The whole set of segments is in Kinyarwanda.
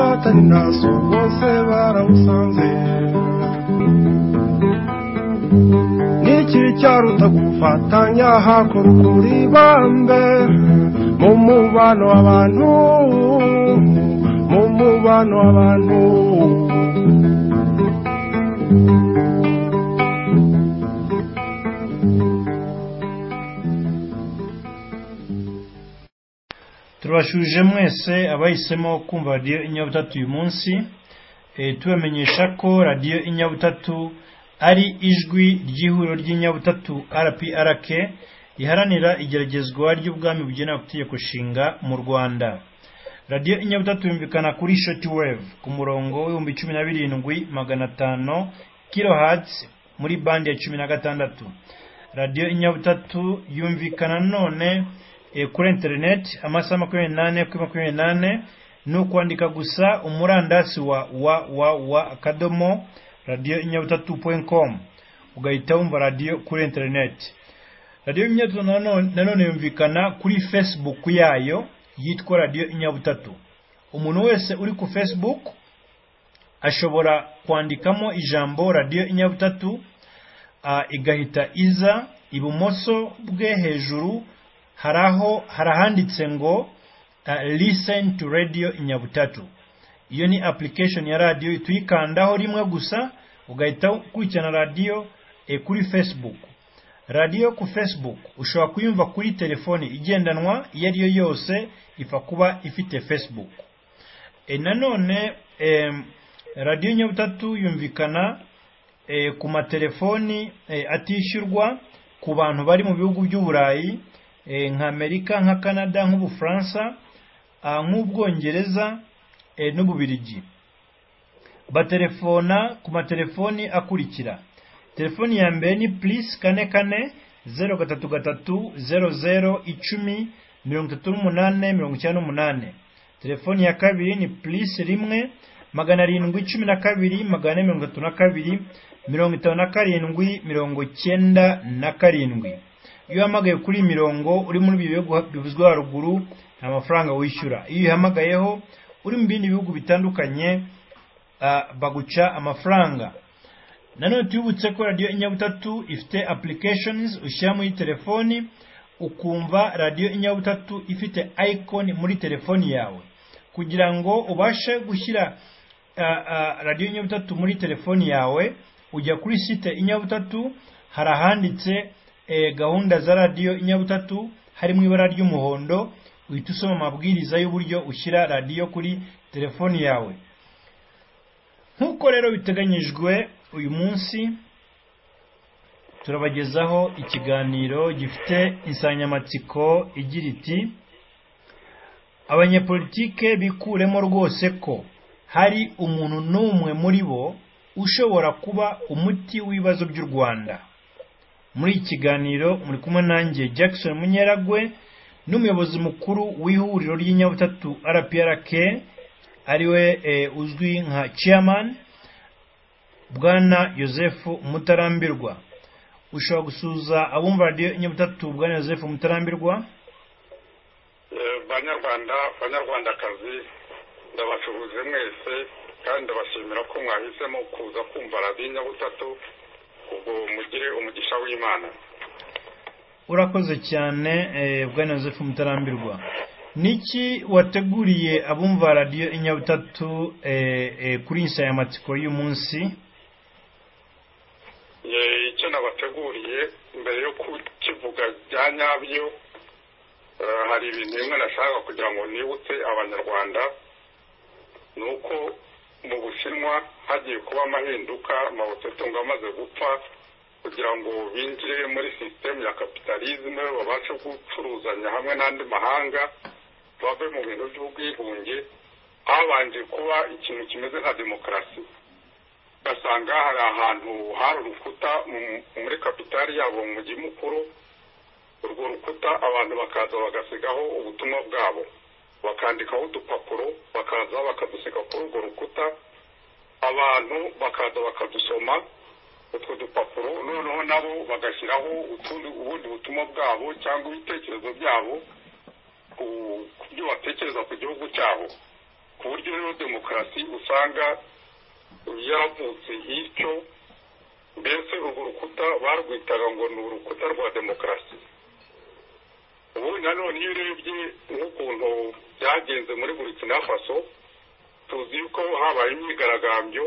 atari naso bose barawusanze niki cyaruta gufatanya hakora ukuri bambe mu mubano w'abantu mu mubano w'abantu turabashuje mwese abahisemo kumva radiyo inyabutatu uyu munsi Eh, tubamenyesha ko radiyo inyabutatu ari ijwi ry'ihuriro ry'inyabutatu rprk riharanira igeragezwa ry'ubwami bugenewe itegeko nshinga mu rwanda radiyo inyabutatu yumvikana kuri shoti weve ku murongo w'ibihumbi cumi na birindwi magana atanu kirohatsi muri bande ya cumi na gatandatu radiyo inyabutatu yumvikana none eh, kuri interineti amasaha makumyabiri n'ane kuri makumyabiri n'ane ni ukwandika gusa umurandasi wa wa wa wa akadomo radiyo inyabutatu point com ugahita wumva radiyo kuri interineti radiyo inyabutatu nanone nanone yumvikana kuri facebook yayo yitwa radiyo inyabutatu umuntu wese uri ku facebook ashobora kwandikamo ijambo radiyo inyabutatu ah, igahita iza ibumoso bwe hejuru hari aho hari ahanditse ngo ah, listen to radio inyabutatu iyo ni application ya radio tuyikandaho rimwe gusa ugahita ukurikirana radio eh, kuri facebook radio ku facebook ushobora kuyumva kuri telefoni igendanwa iyo ari yo yose ifa kuba ifite facebook e, nanone em, radiyo nyabutatu yumvikana e, ku matelefoni e, atishyurwa ku bantu bari mu bihugu by'uburayi e, nka amerika nka canada nk'ubufaransa ah, nk'ubwongereza e, n'ububirigi batelefona ku matelefoni akurikira telefoni ya mbere ni plus kane kane zeru gatatu gatatu zeru zeru icumi mirongo itatu n'umunane mirongo icyenda n'umunane telefoni ya kabiri ni plus rimwe magana arindwi cumi na kabiri magana ane mirongo itatu na kabiri mirongo itanu na karindwi mirongo icyenda na karindwi iyo uhamagaye kuri iyi mirongo uri muri ibyo bihugu bivuzwe haruguru nta mafaranga wishyura iyo uyihamagayeho uri mu bindi bihugu bitandukanye ah, baguca amafaranga nanone tubibutse ko radiyo inyabutatu ifite applications ushyira muri telefoni ukumva radiyo inyabutatu ifite icon muri telefoni yawe kugira ngo ubashe gushyira ah, ah, radiyo inyabutatu muri telefoni yawe ujya kuri site inyabutatu hari ahanditse eh, gahunda za radiyo inyabutatu hari mu ibara ry'umuhondo uhita usoma amabwiriza y'uburyo ushyira radiyo kuri telefoni yawe nk'uko rero biteganyijwe uyu munsi turabagezaho ikiganiro gifite insanganyamatsiko igira iti abanyepolitike bikuremo rwose ko hari umuntu n'umwe muri bo ushobora kuba umuti w'ibibazo by'u rwanda muri iki kiganiro muri kumwe nanjye jackson munyeragwe n'umuyobozi mukuru w'ihuriro ry'inyabutatu rprk ariwe eh, uzwi nka chairman bwana Joseph Mutarambirwa ushobora gusuza abumva radiyo inyabutatu bwana Joseph Mutarambirwa Eh, banyarwanda banyarwandakazi ndabashuhuje mwese kandi ndabashimira ko mwahisemo kuza kumva radiyo nyabutatu ubwo mugire umugisha w'imana urakoze cyane eh, bwana Joseph Mutarambirwa niki wateguriye abumva radiyo inyabutatu eh, eh, kuri insanganyamatsiko y'umunsi Eh, icyo nabateguriye mbere yo kukivuga bya nyabyo eh, hari ibintu bimwe nashaka kugira ngo nibutse abanyarwanda ni uko mu bushinwa hagiye kuba amahinduka mawutetunga amaze gupfa kugira ngo binjire muri sisitemu ya kapitalizme babashe gucuruzanya hamwe n'andi mahanga bave mu bintu by'ubwigunge habanje kuba ikintu kimeze nka demokarasi ugasanga hari ahantu hari urukuta mu- muri kapitali yabo mu mujyi mukuru urwo rukuta abantu bakaza bagasigaho ubutumwa bwabo bakandikaho udupapuro bakaza bakadusiga kuri urwo rukuta abantu bakaza bakadusoma utwo dupapuro noneho nabo bagashyiraho utundi ubundi butumwa bwabo cyangwa ibitekerezo byabo ku ku byo batekereza ku gihugu cyabo ku buryo rero demokarasi usanga yaravutse nk'icyo mbese urwo rukuta barwitaga ngo ni urukuta rwa demokarasi ubundi nanone iyo urebye nk'ukuntu byagenze muri burkina faso tuzi yuko habaye imyigaragambyo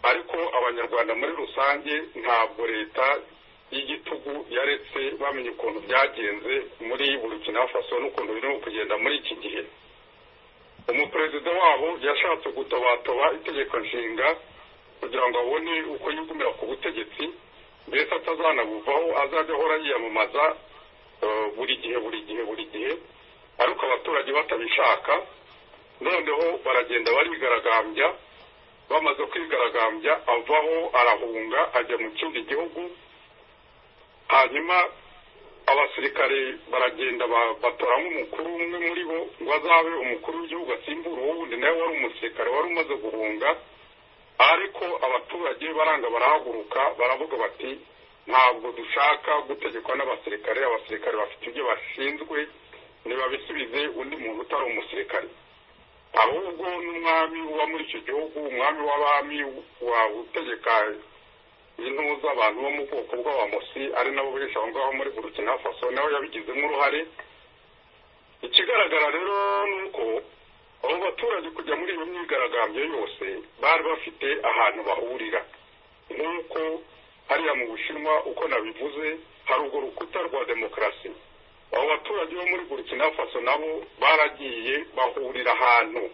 ariko abanyarwanda muri rusange ntabwo leta y'igitugu yaretse bamenye ukuntu byagenze muri burkina faso n'ukuntu birimo kugenda muri iki gihe umuperezida wabo yashatse gutobatoba itegeko nshinga kugira ngo abone uko yigumira ku butegetsi mbese atazanabuvaho azajya ahora yiyamamaza buri gihe buri gihe buri gihe ariko abaturage batabishaka noneho baragenda barigaragambya bamaze kwigaragambya avaho arahunga ajya mu kindi gihugu hanyuma abasirikare baragenda batora nk'umukuru umwe muri bo ngo azabe umukuru w'igihugu asimbura uwundi nawe wari umusirikare wari umaze guhunga ariko abaturage baranga barahaguruka baravuga bati ntabwo dushaka gutegekwa n'abasirikare abasirikare bafite ibyo bashinzwe ntibabisubize undi muntu utari umusirikare ahubwo n'umwami uba muri icyo gihugu umwami w'abami utegeka intuza abantu bo mu bwoko bw'abamusi ari nabo benshi aho ngaho muri burkina faso nawe yabigizemo uruhare ikigaragara rero ni uko abo baturage kujya muri iyo myigaragambyo yose bari bafite ahantu bahurira nk'uko hariya mu bushinwa uko nabivuze hari urwo rukuta rwa demokarasi abo baturage bo muri burkina faso nabo baragiye bahurira ahantu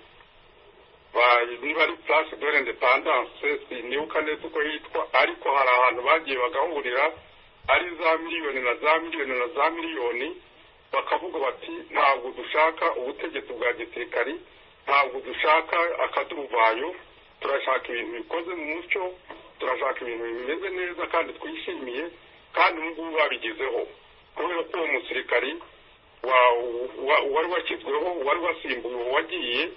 niba ari place de l'independance sinibuka neza uko hitwa ariko hari ahantu bagiye bagahurira ari za miliyoni na za miliyoni na za miliyoni bakavuga bati ntabwo dushaka ubutegetsi bwa gisirikari ntabwo dushaka akaduruvayo turashaka ibintu bikoze mu mucyo turashaka ibintu bimeze neza kandi twishimiye kandi ubu ngubu babigezeho kubera ko uwo musirikari wari washyizweho wari wasimbuye wagiye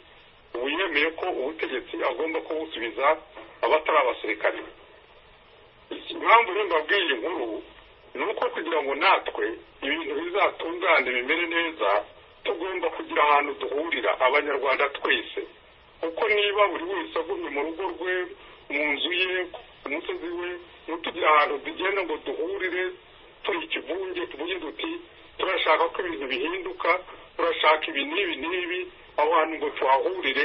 ubu yemeye ko ubutegetsi agomba kubusubiza abatari abasirikare impamvu mbabwiye iyi nkuru ni uko kugira ngo natwe ibintu bizatungane bimere neza tugomba kugira ahantu duhurira abanyarwanda twese kuko niba buri wese agumye mu rugo rwe mu nzu ye ku musozi we ntitugire ahantu tugenda ngo duhurire turi ikivunge tuvuge duti turashaka ko ibintu bihinduka turashaka ibi n'ibi n'ibi aho hantu ngo tuhahurire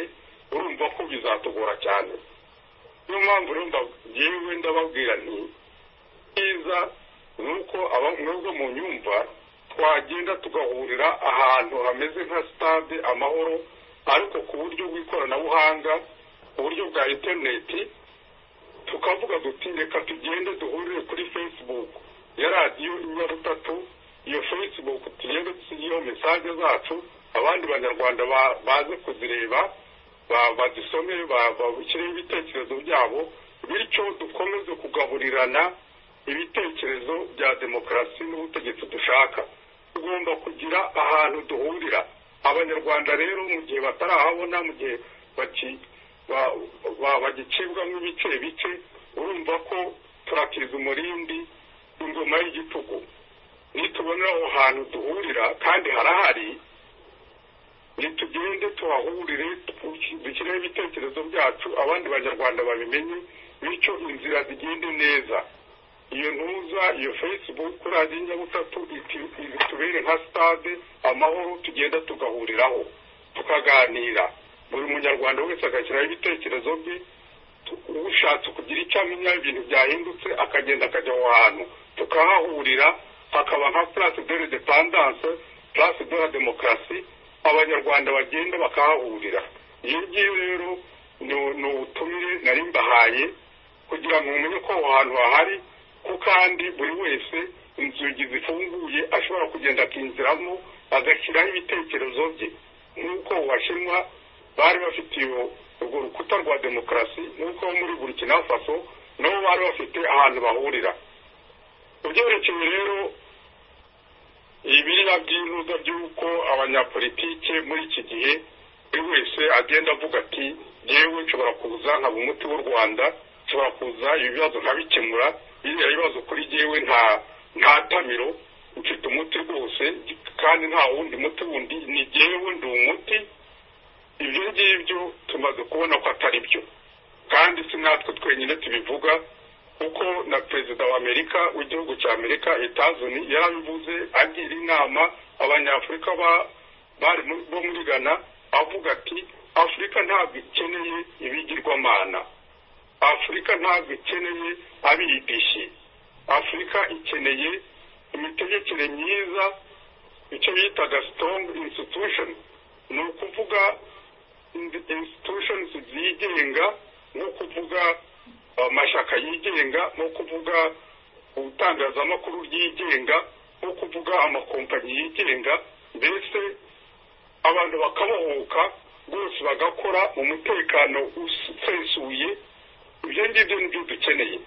urumva ko bizatugora cyane niyo mpamvu rero yewe ndababwira nti byiza ni uko mwebwe mu nyumva twagenda tugahurira ahantu hameze nka sitade amahoro ariko ku buryo bw'ikoranabuhanga ku buryo bwa interineti tukavuga duti reka tugende duhurire kuri facebook ya radiyo inyabutatu iyo facebook tugende dusigeho mesaje zacu abandi banyarwanda baze kuzireba bazisome bashyireho ibitekerezo byabo bityo dukomeze kugaburirana ibitekerezo bya demokarasi n'ubutegetsi dushaka tugomba kugira ahantu duhurira abanyarwanda rero mu gihe batarahabona mu gihe bagicibwa nk'ibice bice urumva ko turakiza umurindi ingoma y'igitugu nitubonera aho hantu duhurira kandi harahari nitugende tuhahurire dushyireho ibitekerezo byacu abandi banyarwanda babimenye bityo inzira zigende neza iyo ntuza iyo facebook radiyo nyabutatu itubere nka sitade amahoro tugenda tugahuriraho tukaganira buri munyarwanda wese agashyiraho ibitekerezo bye ushatse kugira icyo amenya ibintu byahindutse akagenda akajya aho hantu tukahahurira hakaba nka place de l'independance place de la demokarasi abanyarwanda bagenda bakahahurira iyo ngiyo rero ni ubutumire nari mbahaye kugira ngo mumenye ko aho hantu hahari ko kandi buri wese inzugi zifunguye ashobora kugenda akinjiramo agashyiraho ibitekerezo bye nk'uko washinwa bari bafite urwo rukuta rwa demokarasi nk'uko muri burkina faso nabo bari bafite ahantu bahurira ubyerekeye rero ibiriya by'intuza by'uko abanyapolitike muri iki gihe buri wese agenda avuga ati yewe nshobora kuza nkaba umuti w'u rwanda nshobora kuza ibibazo nkabikemura biriya bibazo kuri yewe nta nta tamiro mfite umuti rwose kandi nta wundi muti wundi ni yewe ndi umuti ibyo ngibyo tumaze kubona ko atari byo kandi si natwe twenyine tubivuga kuko na perezida wa amerika w'igihugu cya amerika etazoni yarabivuze agira inama abanyafurika bari bo muri ghana avuga ati afurika ntabwo ikeneye ibigirwamana afurika ntabwo ikeneye abiyidishi afurika ikeneye imitegekere myiza icyo bitaga sitongi insitushoni ni ukuvuga insitushoni zigenga no kuvuga amashyaka yigenga no kuvuga ubutangazamakuru ryigenga no kuvuga amakompanyi yigenga mbese abantu bakabohoka rwose bagakora umutekano usesuye ibyo ngibyo nibyo dukeneye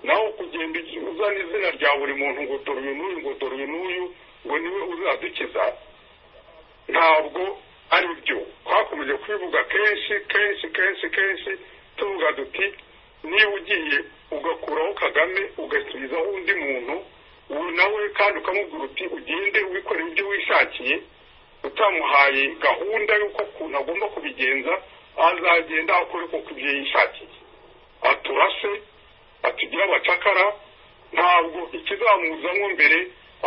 naho kugenda uzana izina rya buri muntu ngo dore uyu n'uyu ngo dore uyu n'uyu ngo niwe uzadukiza ntabwo ari byo twakomeje kubivuga kenshi kenshi kenshi kenshi tuvuga duti niba ugiye ugakuraho kagame ugasubizaho undi muntu ubu nawe kandi ukamubwira uti ugende ubikora ibyo wishakiye utamuhaye gahunda y'uko ukuntu agomba kubigenza azagenda akore kuko ibyo yishakiye aturase atugira abacakara ntabwo ikizamuzamo mbere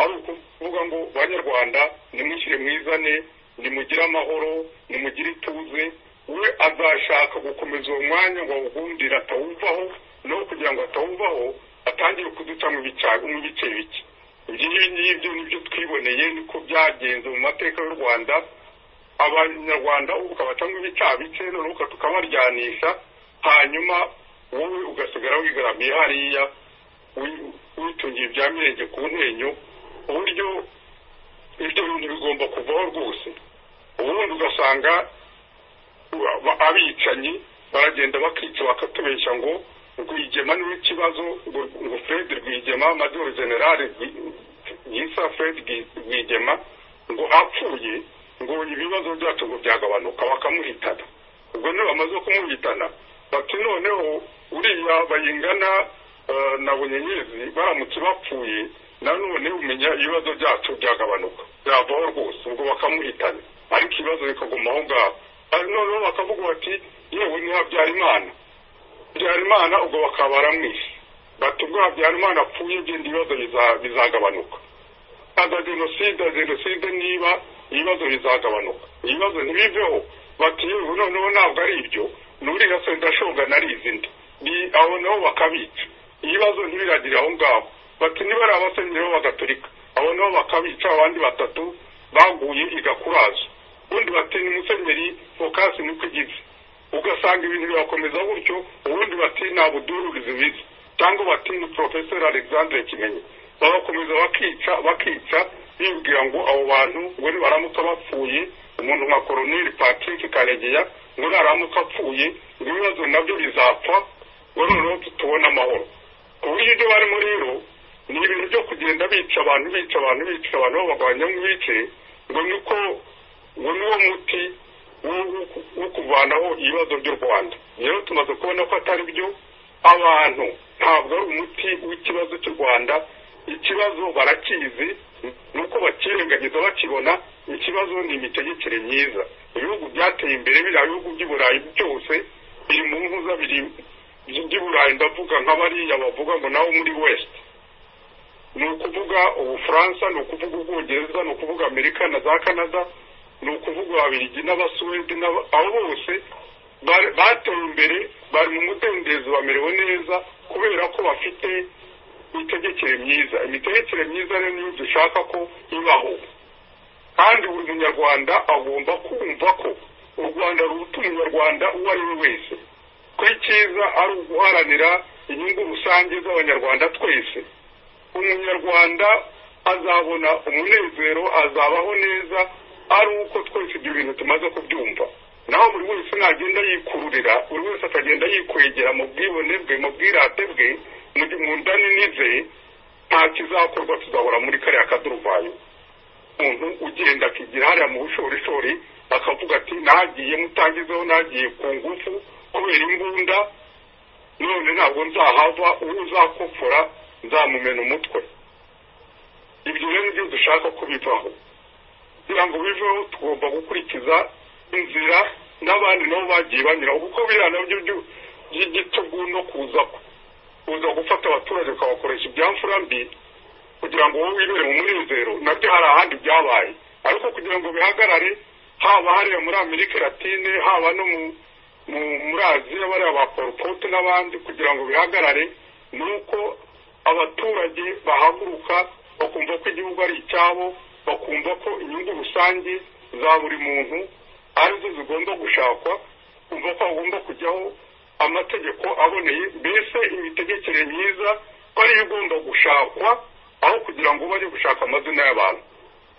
ari ukuvuga ngo banyarwanda nimwishyire mwizane nimugire amahoro nimugire ituze we azashaka gukomeza uwo mwanya ngo awugundire atawuvaho no kugira ngo atawuvaho atangire kuduca mu bice bike ibyo ngibyo nibyo twiboneye niko byagenze mu mateka y'u rwanda abanyarwanda ubu ukabacamo ibicaha bike noneho tukabaryanisha hanyuma wowe ugasigara wigaramiye hariya witungiye ibya mirenge ku ntenyo uburyo ibyo bintu bigomba kuvaho rwose ubundi ugasanga abicanyi baragenda bakica bakatubeshya ngo rwigema niwe ikibazo ngo fred rwigema major generale yisa fred rwigema ngo apfuye ngo ibibazo byacu ngo byagabanuka bakamuhitana ubwo niyo bamaze kumuhitana bati noneho uriya bayingana na bunyenyezi baramutse bapfuye nanone umenya ibibazo byacu byagabanuka byavaho rwose ubwo bakamuhitana ariko ibibazo bikaguma aho ngaho noneho bakavuga bati yewe ni habyarimana habyarimana ubwo bakaba baramwishe bati ubwo habyarimana apfuye genda ibibazo bizagabanuka ntabwo jenoside jenoside niba ibibazo bizagabanuka ibibazo ntibiveho bati yewe noneho ntabwo ari ibyo n'uriya se ndashonga narizi ndi aho naho bakabica ibibazo ntibiragire aho ngaho bati niba ari abasenyeri b'abagatolika abo nabo bakabica abandi batatu baguye igakurazo ubundi bati ni musenyeri fokasi niko igize ugasanga ibintu birakomeza gutyo ubundi bati nta budururizi bizi cyangwa bati ni porofeseri alexandre kimenyi bagakomeza bakica bakica bibwira ngo abo bantu ngo nibaramuka bapfuye umuntu nka koroneri patrick karegeya ngo naramuka apfuye ibibazo nabyo bizapfa ngo noneho tutubone amahoro ku buryo ibyo barimo rero ni ibintu byo kugenda bica abantu bica abantu bica abantu babagabanya mu bice ngo niko ngo niwo muti wo kuvanaho ibibazo by'u rwanda rero tumaze kubona ko atari byo abantu ntabwo ari umuti w'ikibazo cy'u rwanda ikibazo barakizi nuko bakirengagiza bakibona ikibazo ni imitegekere myiza ibihugu byateye imbere biriya bihugu by'uburayi byose biri mu mpuzabiri by'uburayi ndavuga nk'abariya bavuga ngo nawe muri wesite ni ukuvuga ubufaransa ni ukuvuga ubwongereza ni ukuvuga amerika na za canada ni ukuvuga ababirigi n'abasuwede abo bose bateye imbere bari mu mudendezo bamerewe neza kubera ko bafite imitegekere myiza imitegekere myiza rero niyo dushaka ko ibaho kandi buri munyarwanda agomba kumva ko u rwanda ruruta umunyarwanda uwo ari we wese ko icyiza ari uguharanira inyungu rusange z'abanyarwanda twese umunyarwanda azabona umunezero azabaho neza ari uko twese ibyo bintu tumaze kubyumva naho buri wese nagenda yikururira buri wese akagenda yikwegera mu bwibone bwe mu bwirate bwe mu ndani ze nta kizakorwa tuzahora muri kariya kaduruvayo umuntu ugenda akigira hariya mu bushorishori akavuga ati nagiye mutangizeho nagiye ku ngufu kubera imbunda none ntabwo nzahava uwo uzakopfora nzamumena umutwe ibyo rero nibyo dushaka kubivaho kugira ngo biveho tugomba gukurikiza inzira n'abandi nabo bagiye banyuraho kuko biriya nabyo byo- by'igitugu no kuza kuza gufata abaturage ukabakoresha ibyamfura mbi kugira ngo wowe wirire mu munezero nabyo hari ahandi byabaye ariko kugira ngo bihagarare haba hariya muri amerika latine haba no mu mu- muri aziya bariya ba poropote n'abandi kugira ngo bihagarare ni uko abaturage bahaguruka bakumva ko igihugu ari icyabo bakumva ko inyungu rusange za buri muntu arizo zigomba gushakwa kumva ko hagomba kujyaho amategeko aboneye mbese imitegekere myiza ko ariyo igomba gushakwa aho kugira ngo bajye gushaka amazina y'abantu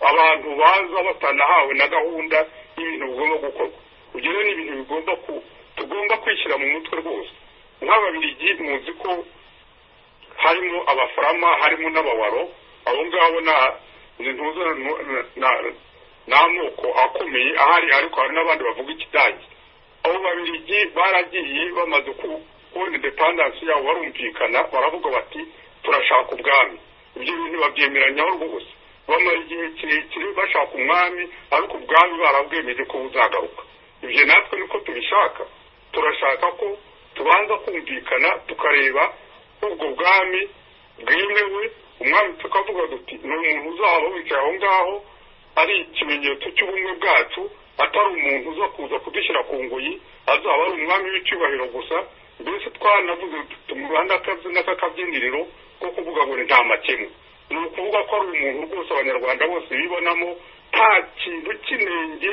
abantu baza batanahawe na gahunda y'ibintu bigomba gukorwa ibyo rero ni ibintu bigomba ku tugomba kwishyira mu mutwe rwose nk'ababiligi muzi ko harimo abafarama harimo n'abawaro abo ngabo na- ni ntuza na- na- na- n'amoko akomeye ahari ariko hari n'abandi bavuga ikidage abo babirigi baragiye bamaze ku- kubona indepandansi yabo barumvikana baravuga bati turashaka ubwami ibyo bintu ntibabyemeranyaho rwose bamara igihe kirekire bashaka umwami ariko ubwami barabwemeje ko buzagaruka ibyo natwe niko tubishaka turashaka ko tubanza kumvikana tukareba ubwo bwami bwemewe umwami tukavuga duti ni umuntu uzaba wicaye aho ngaho ari ikimenyetso cy'ubumwe bwacu atari umuntu uza kuza kudushyira ku ngoyi azaba ari umwami w'icyubahiro gusa mbese twanavuze tumuhanda akazi n'akakabyiniriro ko kuvuga ngo ni nta makemwa ni ukuvuga ko ari umuntu rwose abanyarwanda bose bibonamo nta kintu cy'inenge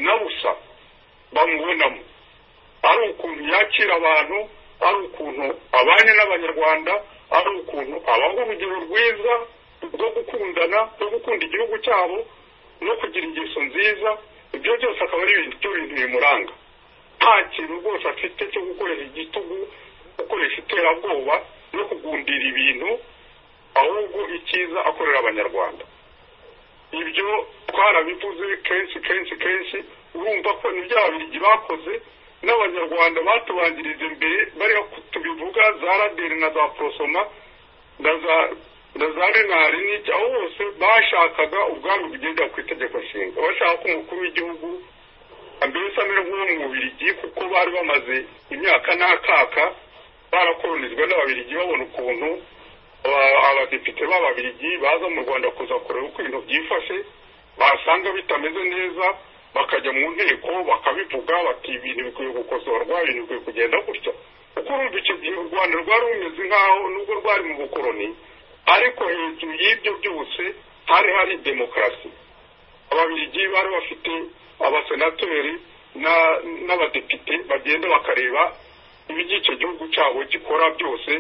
na busa bamubonamo ari ukuntu yakira abantu ari ukuntu abanye n'abanyarwanda ari ukuntu abaha urugero rwiza rwo gukundana rwo gukunda igihugu cyabo no kugira ingeso nziza ibyo byose akaba ari ibintu byo bintu bimuranga nta kintu rwose afite cyo gukoresha igitugu gukoresha iterabwoba no kugundira ibintu ahubwo icyiza akorera abanyarwanda ibyo twarabivuze kenshi kenshi kenshi urumva ko ni bya birigi bakoze n'abanyarwanda batubanjirije mbere bariya tubivuga za raderi na za porosoma na za na za renari n'iki aho hose bashakaga ubwami bugendera ku itegeko nshinga bashaka ko umukuru w'igihugu mbese amera nk'uwo mu bubirigi kuko bari bamaze imyaka n'akaka barakoronizwa n'ababirigi babona ukuntu aba- abadepite b'ababirigi baza mu rwanda kuza kureba uko ibintu byifashe basanga bitameze neza bakajya mu nteko bakabivuga bati ibintu bikwiye gukosorwa ibintu bikwiye kugenda gutya kuko urumva icyo gihe u rwanda rwari rumeze nk'aho nubwo rwari mu bukoroni ariko hejuru y'ibyo byose hari hari demokarasi ababiligi bari bafite abasenateri na- n'abadepite bagenda bakareba ibyo icyo gihugu cyabo gikora byose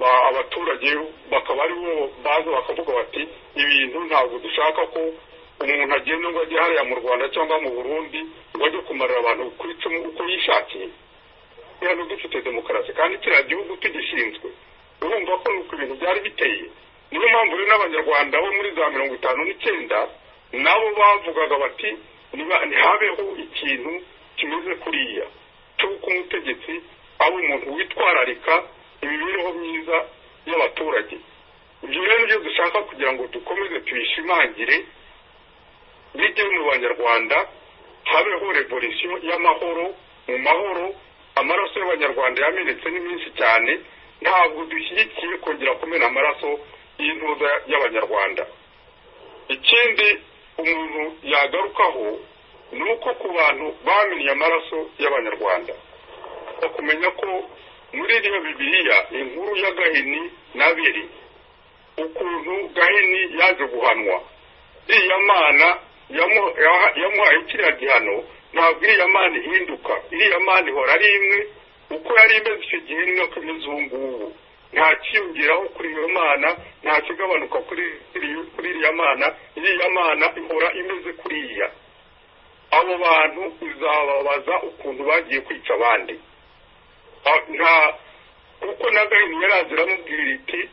ba- abaturage bakaba aribo baza bakavuga bati ibintu ntabwo dushaka ko umuntu agenda ngo ajye hariya mu rwanda cyangwa mu burundi ngo ajye kumarira abantu ku icumu uko yishakiye hano dufite demokarasi kandi kiriya gihugu tugishinzwe urumva ko nuko ibintu byari biteye niyo mpamvu rero n'abanyarwanda bo muri za mirongo itanu n'icyenda nabo bavugaga bati "Niba- ntihabeho ikintu kimeze kuriya cy'uko umutegetsi aba umuntu witwararika imibereho myiza y'abaturage ibyo rero nibyo dushaka kugira ngo dukomeze tubishimangire bijye mu banyarwanda habeho revolisiyo y'amahoro mu mahoro amaraso y'abanyarwanda yamenetse ni menshi cyane ntabwo dushyigikiye kongera kumena amaraso y'intuza y'abanyarwanda ikindi umuntu yagarukaho ni uko ku bantu bamenye amaraso y'abanyarwanda bakumenya ko muri iriya bibiliya inkuru ya gahini n'abiri ukuntu gahini yaje guhanwa iriya mana yamu- yaha- yamuhaye kiriya gihano ntabwo iriya mana ihinduka iriya mana ihora ari imwe uko yari imeze icyo gihe ni nako imeze ubu ngubu nta kiyongeraho kuri iyo mana nta kigabanuka kuri iri- kuri iriya mana iriya mana ihora imeze kuriya abo bantu bizababaza ukuntu bagiye kwica abandi Ah, nta kuko na gahini yari aziramubwira iti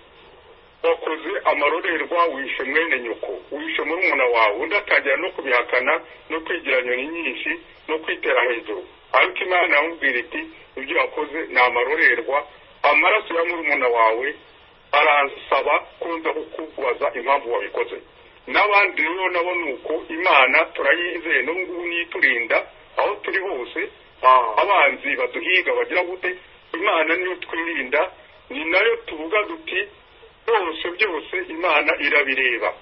wakoze amarorerwa wishe mwene nyoko wishe murumuna wawe undi atangira no kubihakana no kwigira nyoni nyinshi no kwitera hejuru ariko imana yamubwira iti ibyo wakoze ni amarorerwa amaraso ya murumuna wawe aransaba kunza kukubaza impamvu wabikoze n'abandi rero nabo ni uko imana turayize n'ubu ngubu niturinda aho turi hose aha abanzi baduhiga bagira gute imana niyo twirinda ni nayo tuvuga duti byose byose imana irabireba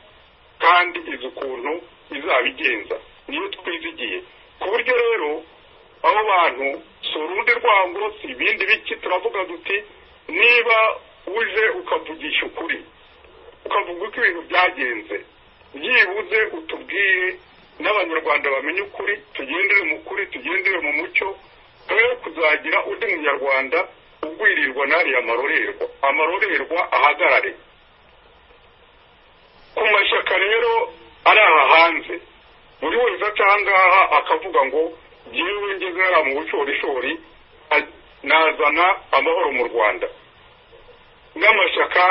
kandi izi ukuntu izabigenza niyo twizigiye ku buryo rero abo bantu si urundi rwango si ibindi biki turavuga duti niba uje ukavugisha ukuri ukavuga uko ibintu byagenze byibuze utubwire n'abanyarwanda bamenye ukuri tugendere mu kuri tugendere mu mucyo twe kuzagira undi munyarwanda ugwirirwa n'ariya amarorerwa amarorerwa ahagarare ku mashyaka rero ari aha hanze buri wese aca aha ngaha akavuga ngo ngewe ngeze hariya mu bushorishori a- nazana amahoro mu rwanda n'amashyaka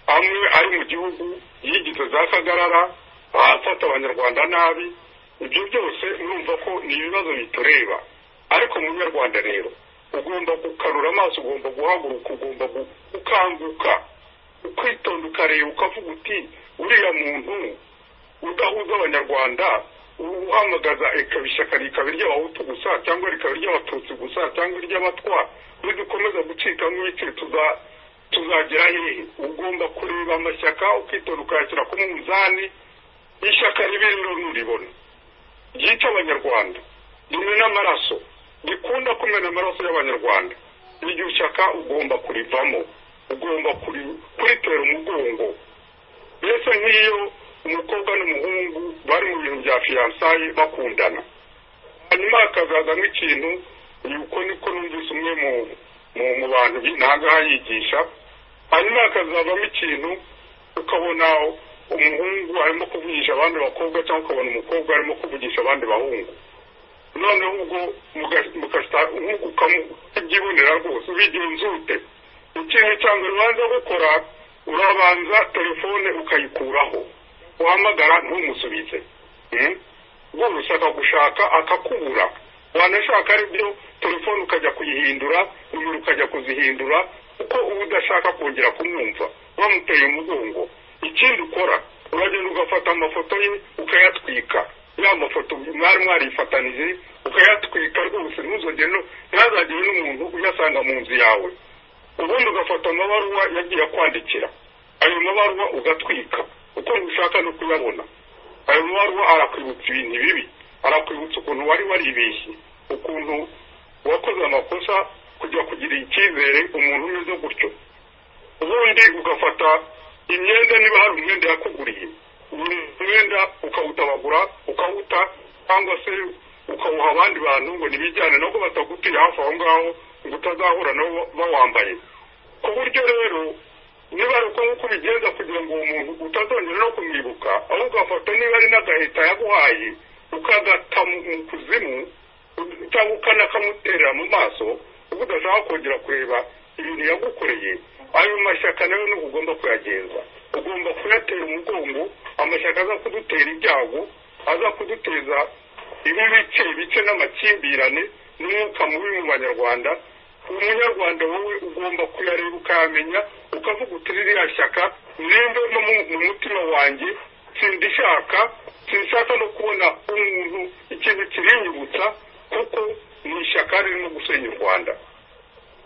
amwe ari mu gihugu yigize za kagarara ahafata abanyarwanda nabi ibyo byose urumva ko ni ibibazo bitureba ariko munyarwanda rero ugomba gukanura amaso ugomba guhaguruka ugomba gu- gukanguka ukitonda ukareba ukavuga uti uriya muntu udahuza abanyarwanda uhamagaza ikaba ishyaka rikaba iry'abahutu gusa cyangwa rikaba iry'abatutsi gusa cyangwa iry'abatwa nidukomeza gucikamo ibice tuza tuzagera hehe ugomba kureba amashyaka ukitonda ukayashyira ku munzani ishyaka ribi rero nturibona ryica abanyarwanda rimena amaraso rikunda kumena amaraso y'abanyarwanda iryo shyaka ugomba kurivamo ugomba kuri- kuritera umugongo mbese nk'iyo umukobwa n'umuhungu bari mu bintu bya fiyansaye bakundana hanyuma hakazazamo ikintu ni uko niko numvise umwe mu mu mu bantu ntahangaha yigisha hanyuma hakazavamo ikintu ukabona umuhungu arimo kuvugisha abandi bakobwa cyangwa ukabona umukobwa arimo kuvugisha abandi bahungu noneho ubwo muga- mugasa nk'uko ukamubyibonera rwose ubigenzute ikintu cya mbere ubanza gukora urabanza telefone ukayikuraho uhamagara ntumusubize Hmm? ubwo ushaka gushaka akakubura wanashaka aribyo telefone ukajya kuyihindura nimero ukajya kuzihindura kuko uba udashaka kongera kumwumva wamuteye umugongo ikindi ukora uragenda ugafata amafoto ye ukayatwika ya mafoto mwari mwarifatanije ukayatwika rwose ntuzongere no- ntihazagire n'umuntu uyasanga mu nzu yawe ubundi ugafata amabaruwa yagiye akwandikira ayo mabaruwa ugatwika uko ntushaka no kuyabona ayo mabaruwa arakwibutsa ibintu bibi arakwibutsa ukuntu wari waribeshye ukuntu wakoze amakosa kujya kugirira icyizere umuntu umeze gutyo ubundi ugafata imyenda niba hari umwenda yakuguriye buri mwenda ukawutabagura ukawuta cyangwa se ukawuha abandi bantu ngo ntibijyane nubwo batagutiye hafi aho ngaho ngo utazahura nabo bawambaye ku buryo rero niba ari uko nk'uko ubigenza kugira ngo uwo muntu utazongera no kumwibuka ahubwo ugafata niba ari n'agahita yaguhaye ukagata mu mu kuzimu cyangwa ukanakamuterera mu maso ubwo udashaka kongera kureba ibintu yagukoreye ayo mashyaka nayo ni ugomba kuyagenza ugomba kuyatera umugongo amashyaka aza kudutera ibyago aza kuduteza ibice bice n'amakimbirane n'umwuka mubi mu banyarwanda umunyarwanda wowe ugomba kuyareba ukayamenya ukavuga uti ririya shyaka nimvemo mu- mu mutima wanjye sindishaka sinshaka no kubona umuntu ikintu kirinyibutsa kuko ni ishyaka ririmo gusenya u rwanda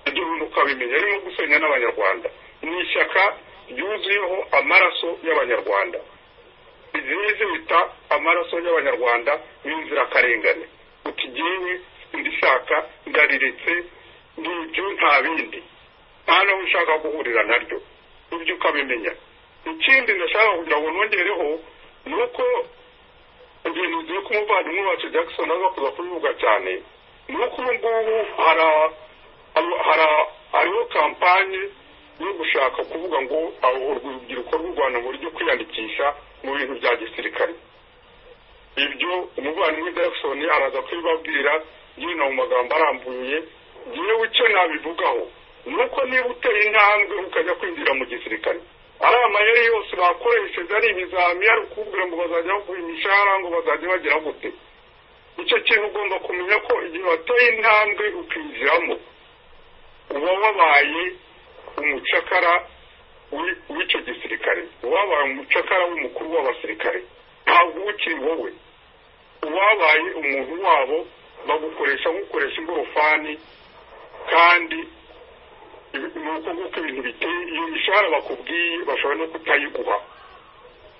ibyo bintu ukabimenya ririmo gusenya n'abanyarwanda ni ishyaka ryuzuyeho amaraso y'abanyarwanda izi nizo bita amaraso y'abanyarwanda n'inzirakarengane uti jyewe ndishaka ndariretse n'ibyo nta bindi nta n'aho ushaka guhurira naryo ibyo ukabimenya ikindi ndashaka kugira ngo nongereho ni uko ibintu ugiye k'umuvandimwe wacu jackson aza kuza kubivuga cyane ni uko ubu ngubu hari a- hari- hari- hariho kampanye yo gushaka kuvuga ngo abo urubyiruko rw'u rwanda ngo rujye kwiyandikisha mu bintu bya gisirikare ibyo umuvandimwe jackson araza kubibabwira nyine mu magambo arambuye yewe icyo nabivugaho ni uko niba uteye intambwe ukajya kwinjira mu gisirikare ari amayeri yose bakoresheje ari ibizami ari ukubwira ngo bazajya bakuha imishahara ngo bazajya bagira gute icyo kintu ugomba kumenya ko igihe wateye intambwe ukinjiramo uba wabaye umucakara w'i- w'icyo gisirikare wabaye umucakara w'umukuru w'abasirikare ntabwo uba ukiri wowe ubabaye umuntu wabo bagukoresha gukoresha ingorofani kandi ni uko nguko ibintu biteye iyo mishahara bakubwiye bashobora no kutayiguha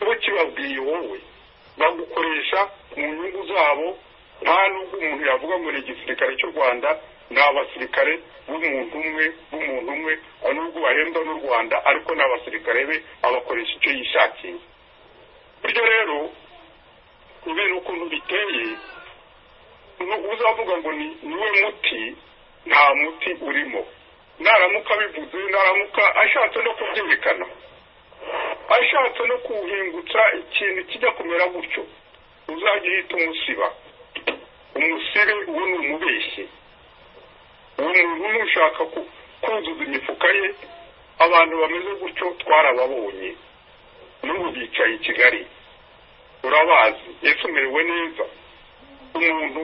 bo kibabwiye wowe bagukoresha mu nyungu zabo nta nubwo umuntu yavuga ngo ni igisirikare cy'u rwanda ni abasirikare b'umuntu umwe b'umuntu umwe nubwo bahembwa n'u rwanda ariko ni abasirikare be abakoresha icyo yishakiye bityo rero kubera ukuntu biteye uzavuga ngo niwe muti nta muti urimo naramuka abivuze naramuka ashatse no kubyerekana ashatse no kuwuhingutsa ikintu kijya kumera gutyo uzajya uhita umusiba umusire uwo ni umubeshyi uwo muntu ni ushaka kuzuza imifuka ye abantu bameze gutyo twarababonye n'ubu bicaye i kigali urabazi ese umerewe neza umuntu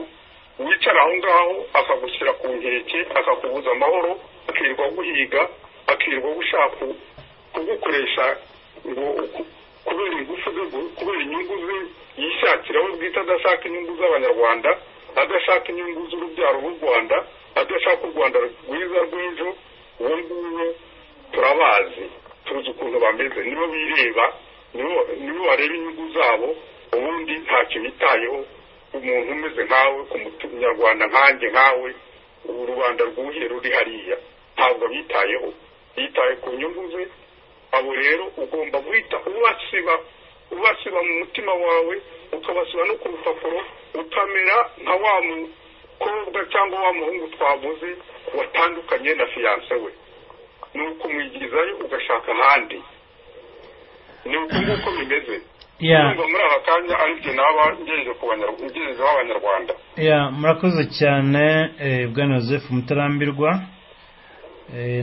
wicara aho ngaho akagushyira ku nkeke akakubuza amahoro akirirwa guhiga akirirwa gushaka kugukoresha ngo kubera ingufu ze kubera inyungu ze yishakira we bwite adashaka inyungu z'abanyarwanda adashaka inyungu z'urubyaro rw'u rwanda adashaka u rwanda rwiza rw'ejo uwo nguwo turabazi tuzi ukuntu bameze nibo bireba nibo bareba inyungu zabo ubundi ntacyo bitayeho umuntu umeze nkawe ku munyarwanda nkanjye nkawe ubu rubanda rwuhiye ruri hariya ntabwo bitayeho bitaye ku nyungu ze abo rero ugomba guhita ubasiba ubasiba mu mutima wawe ukabasiba no ku rupapuro ukamera nka wa mukobwa cyangwa wa muhungu twavuze watandukanye na fiyanse we ni ukumwigizayo ugashaka ahandi ni uko nguko bimeze muri aka kanya aribyo naba ngejejeho abanyarwanda murakoze cyane bwana joseph mutarambirwa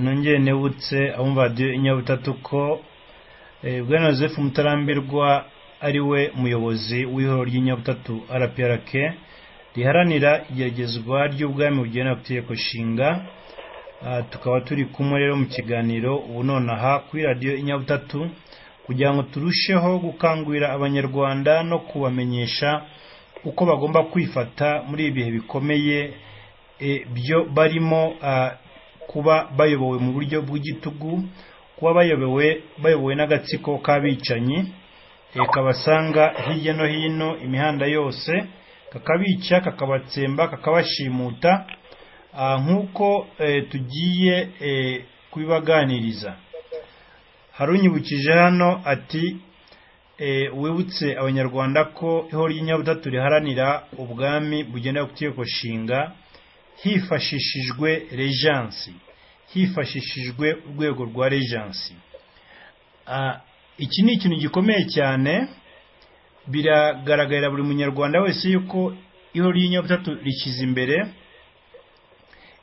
nongere nebutse abumva radiyo inyabutatu ko bwana joseph mutarambirwa ari we muyobozi w'ihoro ry'inyabutatu rprk riharanira igeragezwa ry'ubwami bugena ku itegeko nshinga tukaba turi kumwe rero mu kiganiro ubu nonaha kuri radiyo inyabutatu kugira ngo turusheho gukangurira abanyarwanda no kubamenyesha uko bagomba kwifata muri ibihe bikomeye byo barimo kuba bayobowe mu buryo bw'igitugu kuba bayobowe bayobowe n'agatsiko k'abicanyi kabasanga hirya no hino imihanda yose kakabica kakabatsemba kakabashimuta nk'uko tugiye kubibaganiriza harunyibukije hano ati wibutse abanyarwanda ko ihoro ry'inyabutatu riharanira ubwami bugendera ku itegeko nshinga hifashishijwe rejansi hifashishijwe urwego rwa rejansi iki ni ikintu gikomeye cyane biragaragarira buri munyarwanda wese yuko ihoro ry'inyabutatu rishyize imbere